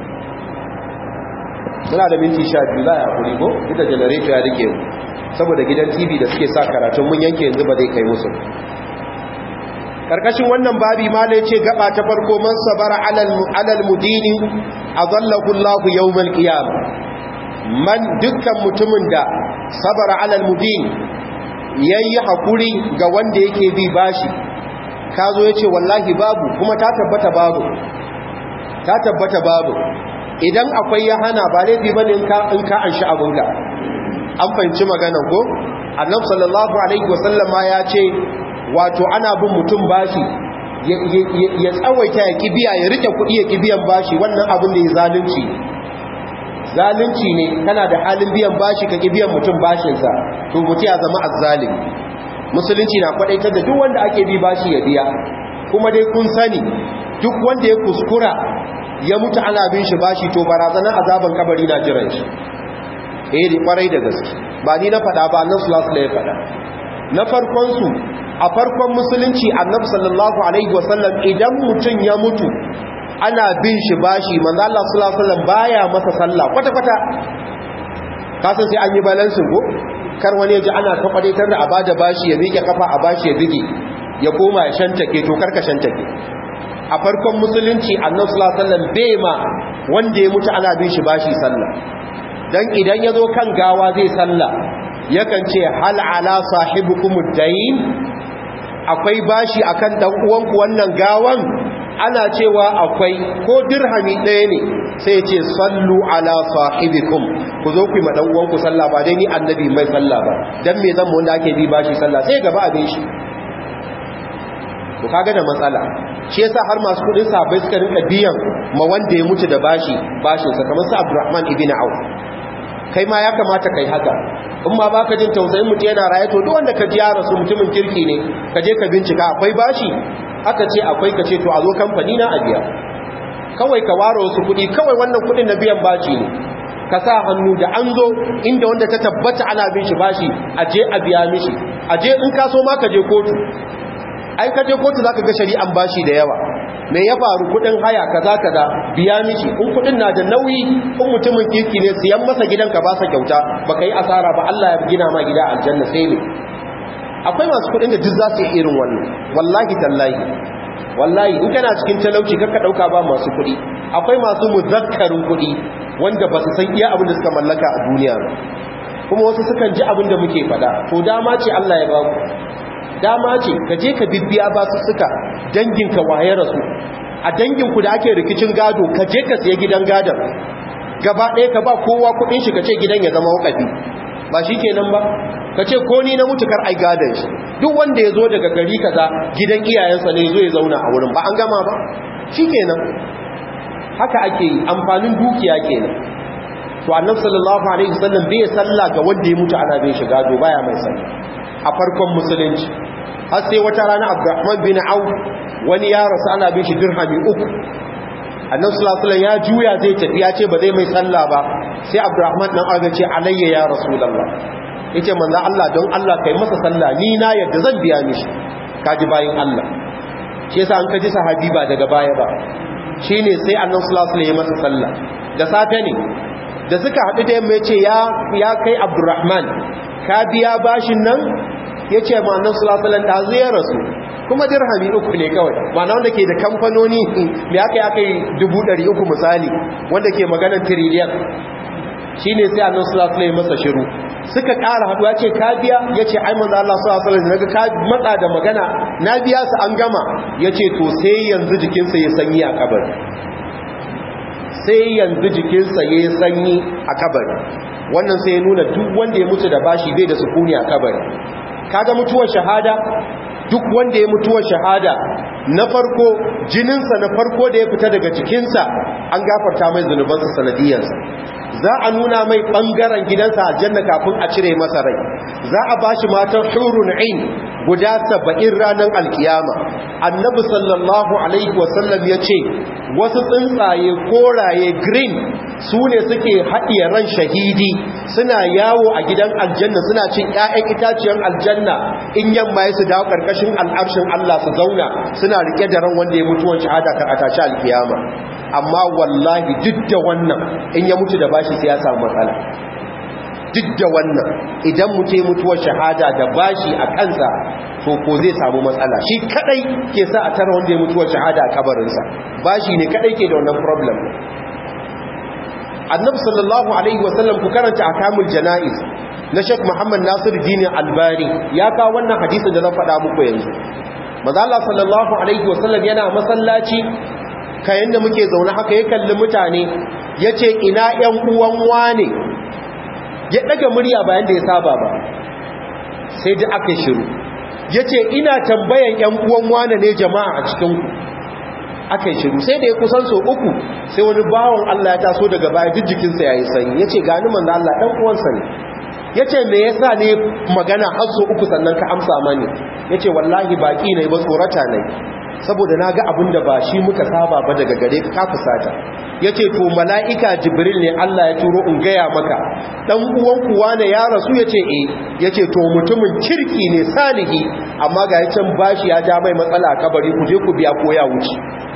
muna da minti sha biyu za a hakuri ko ita janareto ya rike saboda gidan tv da suke sa karatun mun yanke yanzu ba zai kai musu karkashin wannan babi mala ce gaba ta farko man sabara alal mudini azallahu Allahu yawmal qiyam man dukkan mutumin da sabara alal mudini yayi hakuri ga wanda yake bi bashi kazo yace wallahi babu kuma ta tabbata babu ta tabbata babu idan akwai ya hana ba laifi bane in ka in ka anshi abunka an fahimci maganar ko annabi sallallahu alaihi wasallama ya ce wato ana bin mutum bashi ya tsawaita ya kibiya ya rike kuɗi ya kibiyan bashi wannan abin da ya zalunci zalunci ne kana da halin biyan bashi ka kibiyan mutum bashinsa to mutu ya zama azzalimi musulunci na kwadaitar da duk wanda ake bi bashi ya biya kuma dai kun sani duk wanda ya kuskura ya mutu ana bin shi bashi to barazanar azaban kabari na jiran shi eh da kwarai da gaske ba ni na faɗa ba annabi sallallahu alaihi ya faɗa na farkon su a farkon musulunci annabi sallallahu alaihi wasallam idan mutum ya mutu ana bin shi bashi manzo Allah sallallahu alaihi wasallam baya masa sallah kwata kwata kasan sai an yi balansin ko kar wani yaji ana ta kwadaitar da abada bashi ya miƙe kafa a bashi ya bige ya koma ya shantake to karka shantake a farkon musulunci annabi sallallahu alaihi wasallam bai ma wanda ya mutu ana bin shi bashi sallah dan idan ya zo kan gawa zai sallah yakan ce hal ala sahibukum dayn akwai bashi akan dan uwanku wannan gawan ana cewa akwai ko dirhami ɗaya ne sai ce sallu ala sahibikum ku zo ku yi maɗan uwanku sallah ba dai ni annabi mai sallah ba dan me zan mu wanda ake bi bashi sallah sai gaba abin shi ku kaga da matsala shi yasa har masu kudin sahabbai suka rinka biyan ma wanda ya mutu da bashi bashin sa kamar su Abdurrahman ibn Auf kai ma ya kamata kai haka in ma baka jin tausayin mutu yana raye to duk wanda ka ji ya rasu mutumin kirki ne ka je ka bincika akwai bashi aka ce akwai ka ce to a zo kamfani na a biya kawai ka ware wasu kuɗi kawai wannan kuɗin na biyan bashi ne ka sa hannu da an zo inda wanda ta tabbata ana bin shi bashi a je a biya mishi a je in ka so ma ka je kotu ai ka je kotu zaka ga shari'an bashi da yawa me ya faru kudin haya kaza kaza biya mishi in kudin na da nauyi in mutumin kirki ne siyan masa gidan ka ba sa kyauta baka yi asara ba Allah ya gina ma gida aljanna sai ne akwai masu kudin da duk za su yi irin wannan wallahi tallahi wallahi in kana cikin talauci kakka dauka ba masu kudi akwai masu muzakkarin kudi wanda ba su san iya abin da suka mallaka a duniya kuma wasu sukan ji abin da muke fada to dama ce Allah ya ba ku dama ce ka je ka bibbiya ba su suka danginka waye rasu a danginku da ake rikicin gado ka je ka siya gidan gadon gaba ɗaya ka ba kowa kuɗin shi ka ce gidan ya zama wakafi ba shi kenan ba ka ce ko ni na mutu kar ai gadon shi duk wanda ya zo daga gari kaza gidan iyayensa ne zo ya zauna a wurin ba an gama ba shi kenan haka ake yi amfanin dukiya kenan to annabi sallallahu alaihi wasallam bai sallah ga wanda ya mutu ana bin shi gado baya mai sallah a farkon musulunci har sai wata rana abdurrahman bin auf wani ya rasu ana bin shi dirhami uku annabi sallallahu alaihi ya juya zai tafi ya ce ba zai mai sallah ba sai abdurrahman dan aga ce alayya ya rasulullah yace manzo Allah don Allah kai masa sallah ni na yadda zan biya mishi kaji bayin Allah shi yasa an kaji sahabi ba daga baya ba shine sai annabi sallallahu alaihi ya masa sallah da safe ne da suka haɗu da yamma yace ya ya kai abdurrahman ka biya bashin nan ya ce ma nan sulasulan ɗazu ya rasu kuma dirhami uku ne kawai mana wanda ke da kamfanoni mai aka yi aka yi dubu ɗari uku misali wanda ke maganar tiriliyan shi ne sai annan sulasulan ya masa shiru suka ƙara haɗu ya ce ka biya ya ce ai manzo Allah sulasulan daga ka matsa da magana na biya su an gama ya ce to sai yanzu jikinsa ya sanyi a kabari sai yanzu jikinsa ya sanyi a kabari wannan sai ya nuna duk wanda ya mutu da bashi bai da sukuni a kabari kaga mutuwar shahada duk wanda ya mutuwar shahada na farko jininsa na farko da ya fita daga jikinsa an gafarta mai zunubansa sanadiyarsa za a nuna mai ɓangaren gidansa a janna kafin a cire masa rai za a ba shi matan hurun ain guda saba'in ranar alkiyama annabi sallallahu alaihi wasallam ya ce wasu tsuntsaye koraye green su ne suke haɗiye ran shahidi suna yawo a gidan aljanna suna cin 'ya'yan itaciyar aljanna in yamma ya su dawo ƙarƙashin al'arshin Allah su zauna suna rike da ran wanda ya mutuwan shahada kan a tashi alkiyama amma wallahi duk da wannan in ya mutu da bashi sai ya samu matsala duk da wannan idan mutu ya mutuwar shahada da bashi a kansa to ko zai samu matsala shi kadai ke sa a tara wanda ya mutuwar shahada a kabarinsa bashi ne kadai ke da wannan problem annabi sallallahu alaihi wasallam ku karanta akamul janaiz na Sheikh Muhammad Nasir Dini Albani ya kawo wannan hadisin da zan faɗa muku yanzu manzo Allah sallallahu alaihi wasallam yana masallaci kayan da muke zaune haka ya kalli mutane yace ina ƴan uwan wane ya daga murya bayan da ya saba ba sai da aka shiru yace ina tambayan ƴan uwan wane ne jama'a a cikin ku akai shiru sai da ya kusan so uku sai wani bawon Allah ya taso daga baya jijjikin sa yayi sanyi yace gani manzo Allah dan uwansa ne yace me yasa ne magana har so uku sannan ka amsa mani yace wallahi baki ne ba tsorata ne saboda na ga abin da ba shi muka saba ba daga gare ka ka fusata yace to mala'ika jibril ne Allah ya turo in gaya maka dan uwan kuwa ne ya rasu yace eh yace to mutumin kirki ne salihi amma ga yacin bashi ya ja mai matsala a kabari ku je ku biya ko ya wuce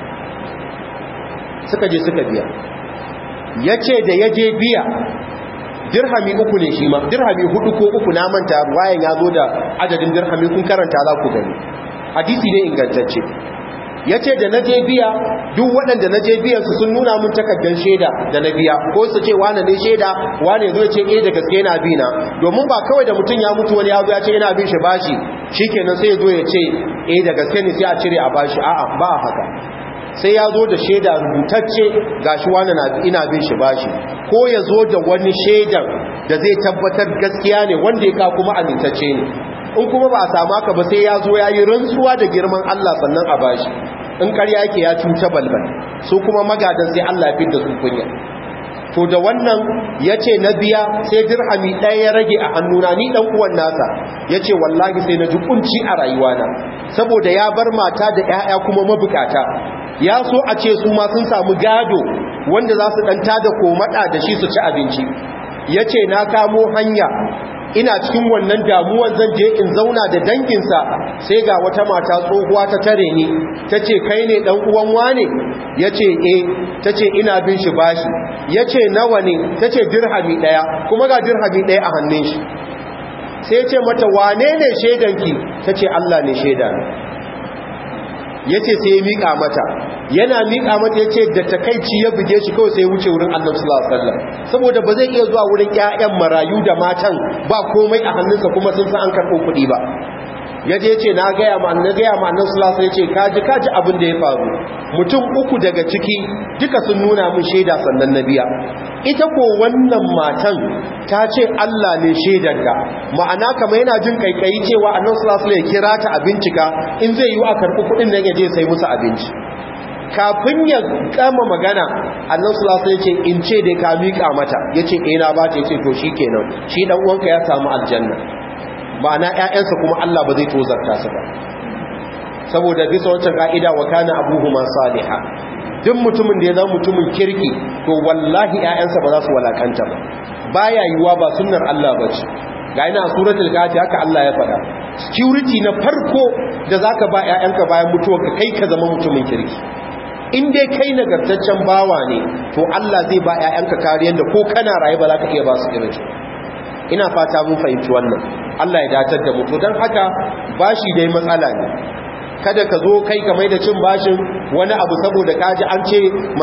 suka je suka biya yace da yaje biya dirhami uku ne shi ma dirhami hudu ko uku na manta wayan ya zo da adadin dirhami kun karanta za ku gani hadisi ne ingantacce ya ce da na je biya duk waɗanda na je biyansu sun nuna mun takardar shaida da na biya ko su ce wane ne shaida wane zo ce eh da gaske yana bi na domin ba kawai da mutum ya mutu wani ya zo ya ce yana bin shi bashi shikenan sai ya zo ya ce eh da gaske ne sai a cire a bashi a'a ba haka sai ya zo da shaida rubutacce gashi wani na ina bin shi bashi ko ya zo da wani shaidan da zai tabbatar gaskiya ne wanda ya ka kuma amintacce ne in kuma ba a samu haka ba sai ya zo ya yi rantsuwa da girman Allah sannan a bashi in karya yake ya cuta balbal su kuma magadan sai Allah ya fi da su kunya to da wannan ya ce na biya sai dirhami ɗaya ya rage a hannuna ni ɗan uwan nasa ya ce wallahi sai na ji kunci a rayuwana saboda ya bar mata da 'ya'ya kuma mabukata ya so a ce su ma sun samu gado wanda za su ɗanta da komaɗa da shi su ci abinci ya ce na kamo hanya ina cikin wannan damuwan zan je in zauna da danginsa sai ga wata mata tsohuwa ta tare ni ta ce kai ne ɗan uwan wane ya ce e ta ce ina bin shi bashi ya ce nawa ne ta ce dirhami ɗaya kuma ga dirhami ɗaya a hannun shi sai ce mata wane ne shaidanki ta ce Allah ne shaida ya ce sai ya miƙa mata yana miƙa mata ya ce da takaici ya buge shi kawai sai ya wuce wurin annabi sallallahu alaihi wasallam saboda ba zai iya zuwa wurin ƴaƴan marayu da matan ba komai a hannunsa kuma sun san an karɓo kuɗi ba ya je ce na gaya ma na gaya ma annabi sallallahu alaihi wasallam ya ce kaji kaji abin da ya faru mutum uku daga ciki duka sun nuna mun shaida sannan na biya ita ko wannan matan ta ce Allah ne shaidarka ma'ana kamar yana jin kaikayi cewa annabi sallallahu alaihi wasallam ya kira ta a bincika in zai yi a karɓi kuɗin nan ya je sai musu abinci kafin ya kama magana annan sulasa ya ce in ce dai ka miƙa mata ya ce ina ba ta ya ce to shi kenan shi ɗan uwanka ya samu aljanna ma'ana ‘ya'yansa kuma Allah ba zai tozarta su ba saboda bisa wancan ƙa'ida wa kana abuhu ma saliha duk mutumin da ya zama mutumin kirki to wallahi ‘ya'yansa ba za su walakanta ba baya yiwuwa ba sunnar Allah ba ce ga ina suratul kafi haka Allah ya faɗa security na farko da zaka ba ‘ya'yanka bayan mutuwa ka kai ka zama mutumin kirki in dai kai nagartaccen bawa ne to Allah zai ba ƴaƴanka kariyar da ko kana raye ba za ka iya ba su irin ina fata mun fahimci wannan Allah ya datar da mu to dan haka bashi dai matsala ne kada ka zo kai ka mai da cin bashin wani abu saboda kaji an ce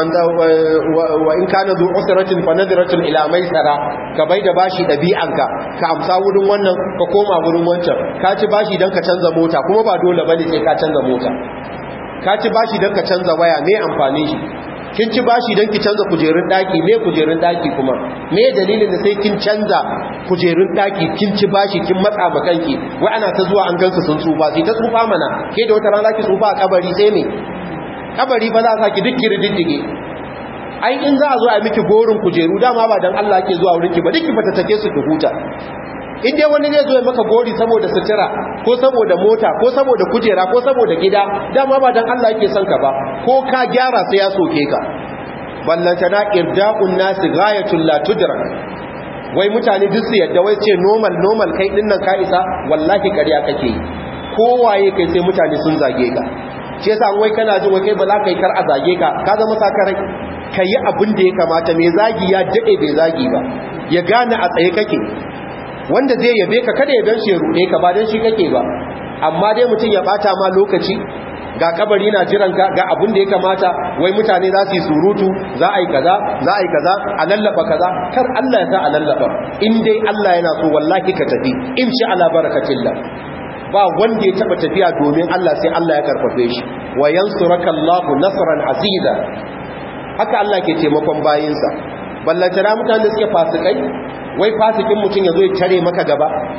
wa in kana zu usratin fa nadratun ila maisara ka bai da bashi dabi'anka ka amsa wurin wannan ka koma wurin wancan ka ci bashi dan ka canza mota kuma ba dole bane sai ka canza mota ka ci bashi don ka canza waya me amfani shi kin ci bashi don ki canza kujerun daki me kujerun daki kuma me dalilin da sai kin canza kujerun daki kin ci bashi kin matsa ma kanki wai ana ta zuwa an gansu sun tsufa sai ta tsufa mana ke da wata rana ki tsufa a kabari sai me kabari ba za a saki duk kirididdige ai in za a zo a miki gorin kujeru dama ba dan Allah ke zuwa wurinki ba duk ki fata take su ki huta in dai wani zai zo ya maka gori saboda sutura ko saboda mota ko saboda kujera ko saboda gida dama ba dan Allah yake son ka ba ko ka gyara sai ya soke ka ballantana irda'un nasi ghayatul la tudrak wai mutane duk su yadda wai ce normal normal kai din nan ka isa wallahi ƙarya kake yi kowaye kai sai mutane sun zage ka shi yasa wai kana jin wai kai ba za ka yi kar a zage ka ka zama sakarai ka yi abin da ya kamata mai zagi ya daɗe bai zagi ba ya gane a tsaye kake wanda zai yabe ka kada ya dan shi ya ruɗe ka ba dan shi kake ba amma dai mutum ya bata ma lokaci ga kabari na jiran ka ga abin da ya kamata wai mutane za su yi surutu za a yi kaza za a yi kaza a lallaba kaza kar Allah ya sa a lallaba in dai Allah yana so wallahi ka tafi in sha ala barakatillah ba wanda ya taba tafiya domin Allah sai Allah ya karfafe shi wa yansuraka Allahu nasran aziza haka Allah ke taimakon bayinsa ballantana mutane suke fasikai wai fasikin mutum ya zo ya tare maka gaba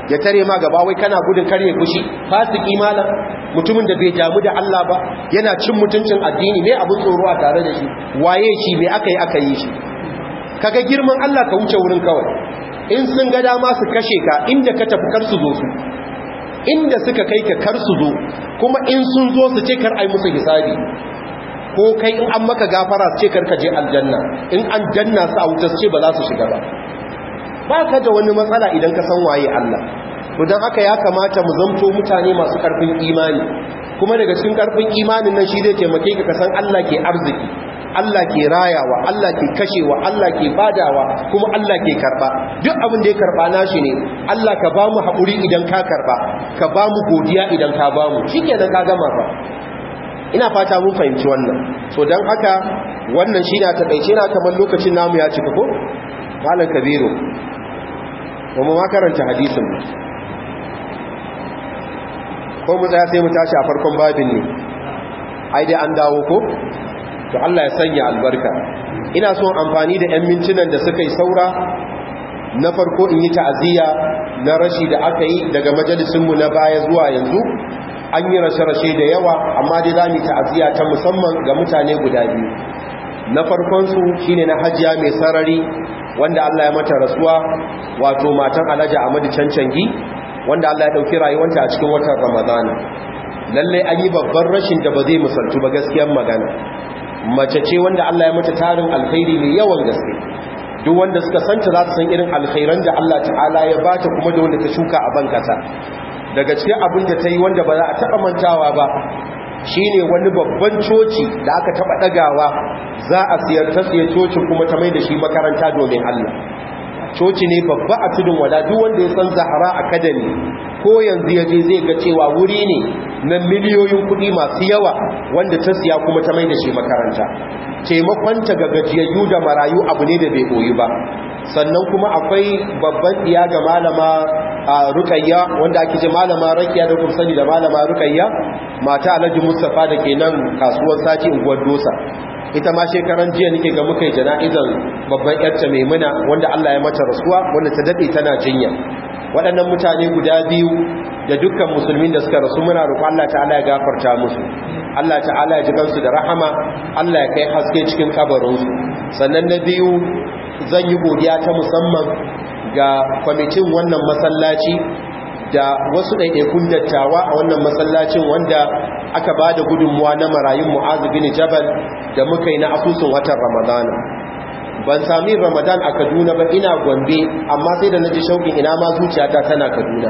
ya tare ma gaba wai kana gudun kare fushi fasiki malam mutumin da bai damu da Allah ba yana cin mutuncin addini me abin tsoro a tare da shi waye shi me aka yi aka yi shi kaga girman Allah ka wuce wurin kawai in sun ga dama su kashe ka inda ka tafi kar su zo su inda suka kai ka kar su zo kuma in sun zo su ce kar ai musu hisabi ko kai in an maka gafara su ce kar ka je aljanna in an janna su a wuta su ce ba za su shiga ba ba ka da wani matsala idan ka san waye Allah to don haka ya kamata mu zamto mutane masu karfin imani kuma daga cikin karfin imanin nan shi zai taimake ka san Allah ke arziki Allah ke rayawa Allah ke kashewa Allah ke badawa kuma Allah ke karba duk abin da ya karba nashi ne Allah ka ba mu haƙuri idan ka karba ka ba mu godiya idan ka ba mu shikenan ka gama ba ina fata mun fahimci wannan so don haka wannan shi na taƙaice na kamar lokacin namu ya cika ko malam kabiru ba mu makaranta hadisin ko mu tsaya sai mu tashi a farkon babin ne ai dai an dawo ko to Allah ya sanya albarka ina son amfani da 'yan mintunan da suka yi saura na farko in yi ta'aziyya na rashi da aka yi daga majalisinmu na baya zuwa yanzu an yi rashe-rashe da yawa amma dai za mu ta'aziyya ta musamman ga mutane guda biyu na farkonsu shine na hajiya mai sarari wanda Allah ya mata rasuwa wato matan alhaji Ahmadu Cancangi wanda Allah ya dauki rayuwanta a cikin watan Ramadana lalle an yi babban rashin da ba zai misaltu ba gaskiyar magana mace ce wanda Allah ya mata tarin alkhairi mai yawan gaske duk wanda suka santa za su san irin alkhairan da Allah ta'ala ya bata kuma da wanda ta shuka a bankasa daga cikin abin da ta yi wanda ba za a taɓa mantawa ba shine wani babban coci da aka taɓa ɗagawa za a siyar ta siya cocin kuma ta mai da shi makaranta domin Allah coci ne babba a tudun wada duk wanda ya san zahara academy ko yanzu ya je zai ga cewa wuri ne na miliyoyin kuɗi masu yawa wanda ta siya kuma ta mai da shi makaranta taimakonta ga gajiyayyu da marayu abu ne da bai koyi ba sannan kuma akwai babban iya ga malama a rukayya wanda ake ce malama rakiya da kuma sani da malama rukayya mata alhaji mustapha da ke nan kasuwar sati unguwar dosa ita ma shekaran jiya nake ga muka yi jana'izar babban yarta maimuna wanda Allah ya mata rasuwa wanda ta dade tana jinya waɗannan mutane guda biyu da dukkan musulmin da suka rasu muna roƙon Allah ta'ala ya gafarta musu Allah ta'ala ya ji kansu da rahama Allah ya kai haske cikin kabarinsu sannan na biyu zan yi godiya ta musamman ga kwamitin wannan masallaci da wasu ɗaiɗaikun dattawa a wannan masallacin wanda aka ba da gudunmuwa na marayun mu'azu bin jabal da muka yi na asusun watan ramadana ban sami ramadan a kaduna ba ina gombe amma sai da na ji shauƙin ina ma zuciyata tana kaduna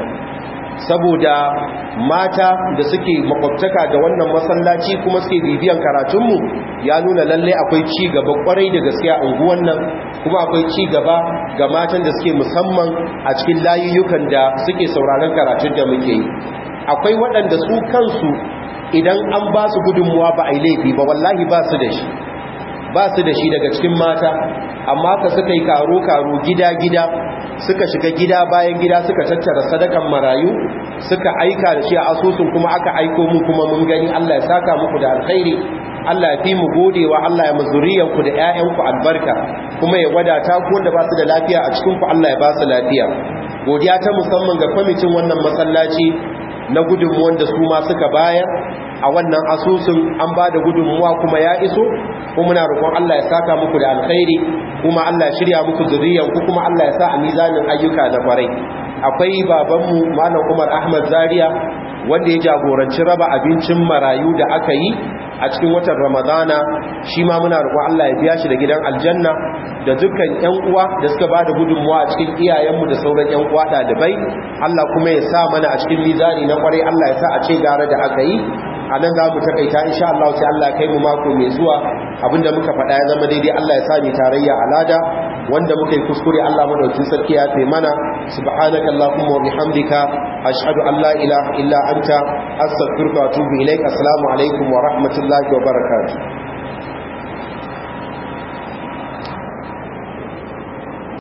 saboda mata da suke makwabtaka da wannan masallaci kuma suke bibiyan karatunmu ya nuna lalle akwai ci gaba kwarai da gaskiya unguwan nan kuma akwai ci gaba ga matan da suke musamman a cikin layuyyukan da suke sauraron karatun da muke yi akwai waɗanda su kansu idan an ba su gudunmuwa ba a yi laifi ba wallahi ba su da shi ba su da shi daga cikin mata amma ka suka yi karo-karo gida-gida suka shiga gida bayan gida suka tattara sadakan marayu suka aika da shi a asusun kuma aka aiko mu kuma mun gani Allah ya saka muku da alkhairi Allah ya fi mu godewa Allah ya mazuriyanku da 'ya'yanku albarka kuma ya wadata ku wanda ba su da lafiya a cikin ku Allah ya ba su lafiya godiya ta musamman ga kwamitin wannan masallaci na gudunmuwan da su ma suka bayar a wannan asusun an ba da gudunmuwa kuma ya iso kuma muna roƙon Allah ya saka muku da alkhairi kuma Allah ya shirya muku zuriyar ku kuma Allah ya sa a mizanin ayyuka na kwarai akwai babanmu Malam Umar Ahmad Zaria wanda ya jagoranci raba abincin marayu da aka yi a cikin watan Ramadana shi ma muna roƙon Allah ya biya shi da gidan aljanna da dukkan ƴan uwa da suka bada gudunmuwa a cikin iyayenmu da sauran ƴan uwa ɗalibai Allah kuma ya sa mana a cikin mizani na kwarai Allah ya sa a ce gara da aka yi a nan za mu takaita insha Allah sai Allah kai mu mako mai zuwa abinda muka faɗa ya zama daidai Allah ya sa ni tarayya alada wanda muka yi kuskure Allah madaukakin sarki ya kai mana subhanaka allahumma wa bihamdika ashhadu an la ilaha illa anta astaghfiruka wa atubu ilaik assalamu alaikum wa rahmatullahi wa barakatuh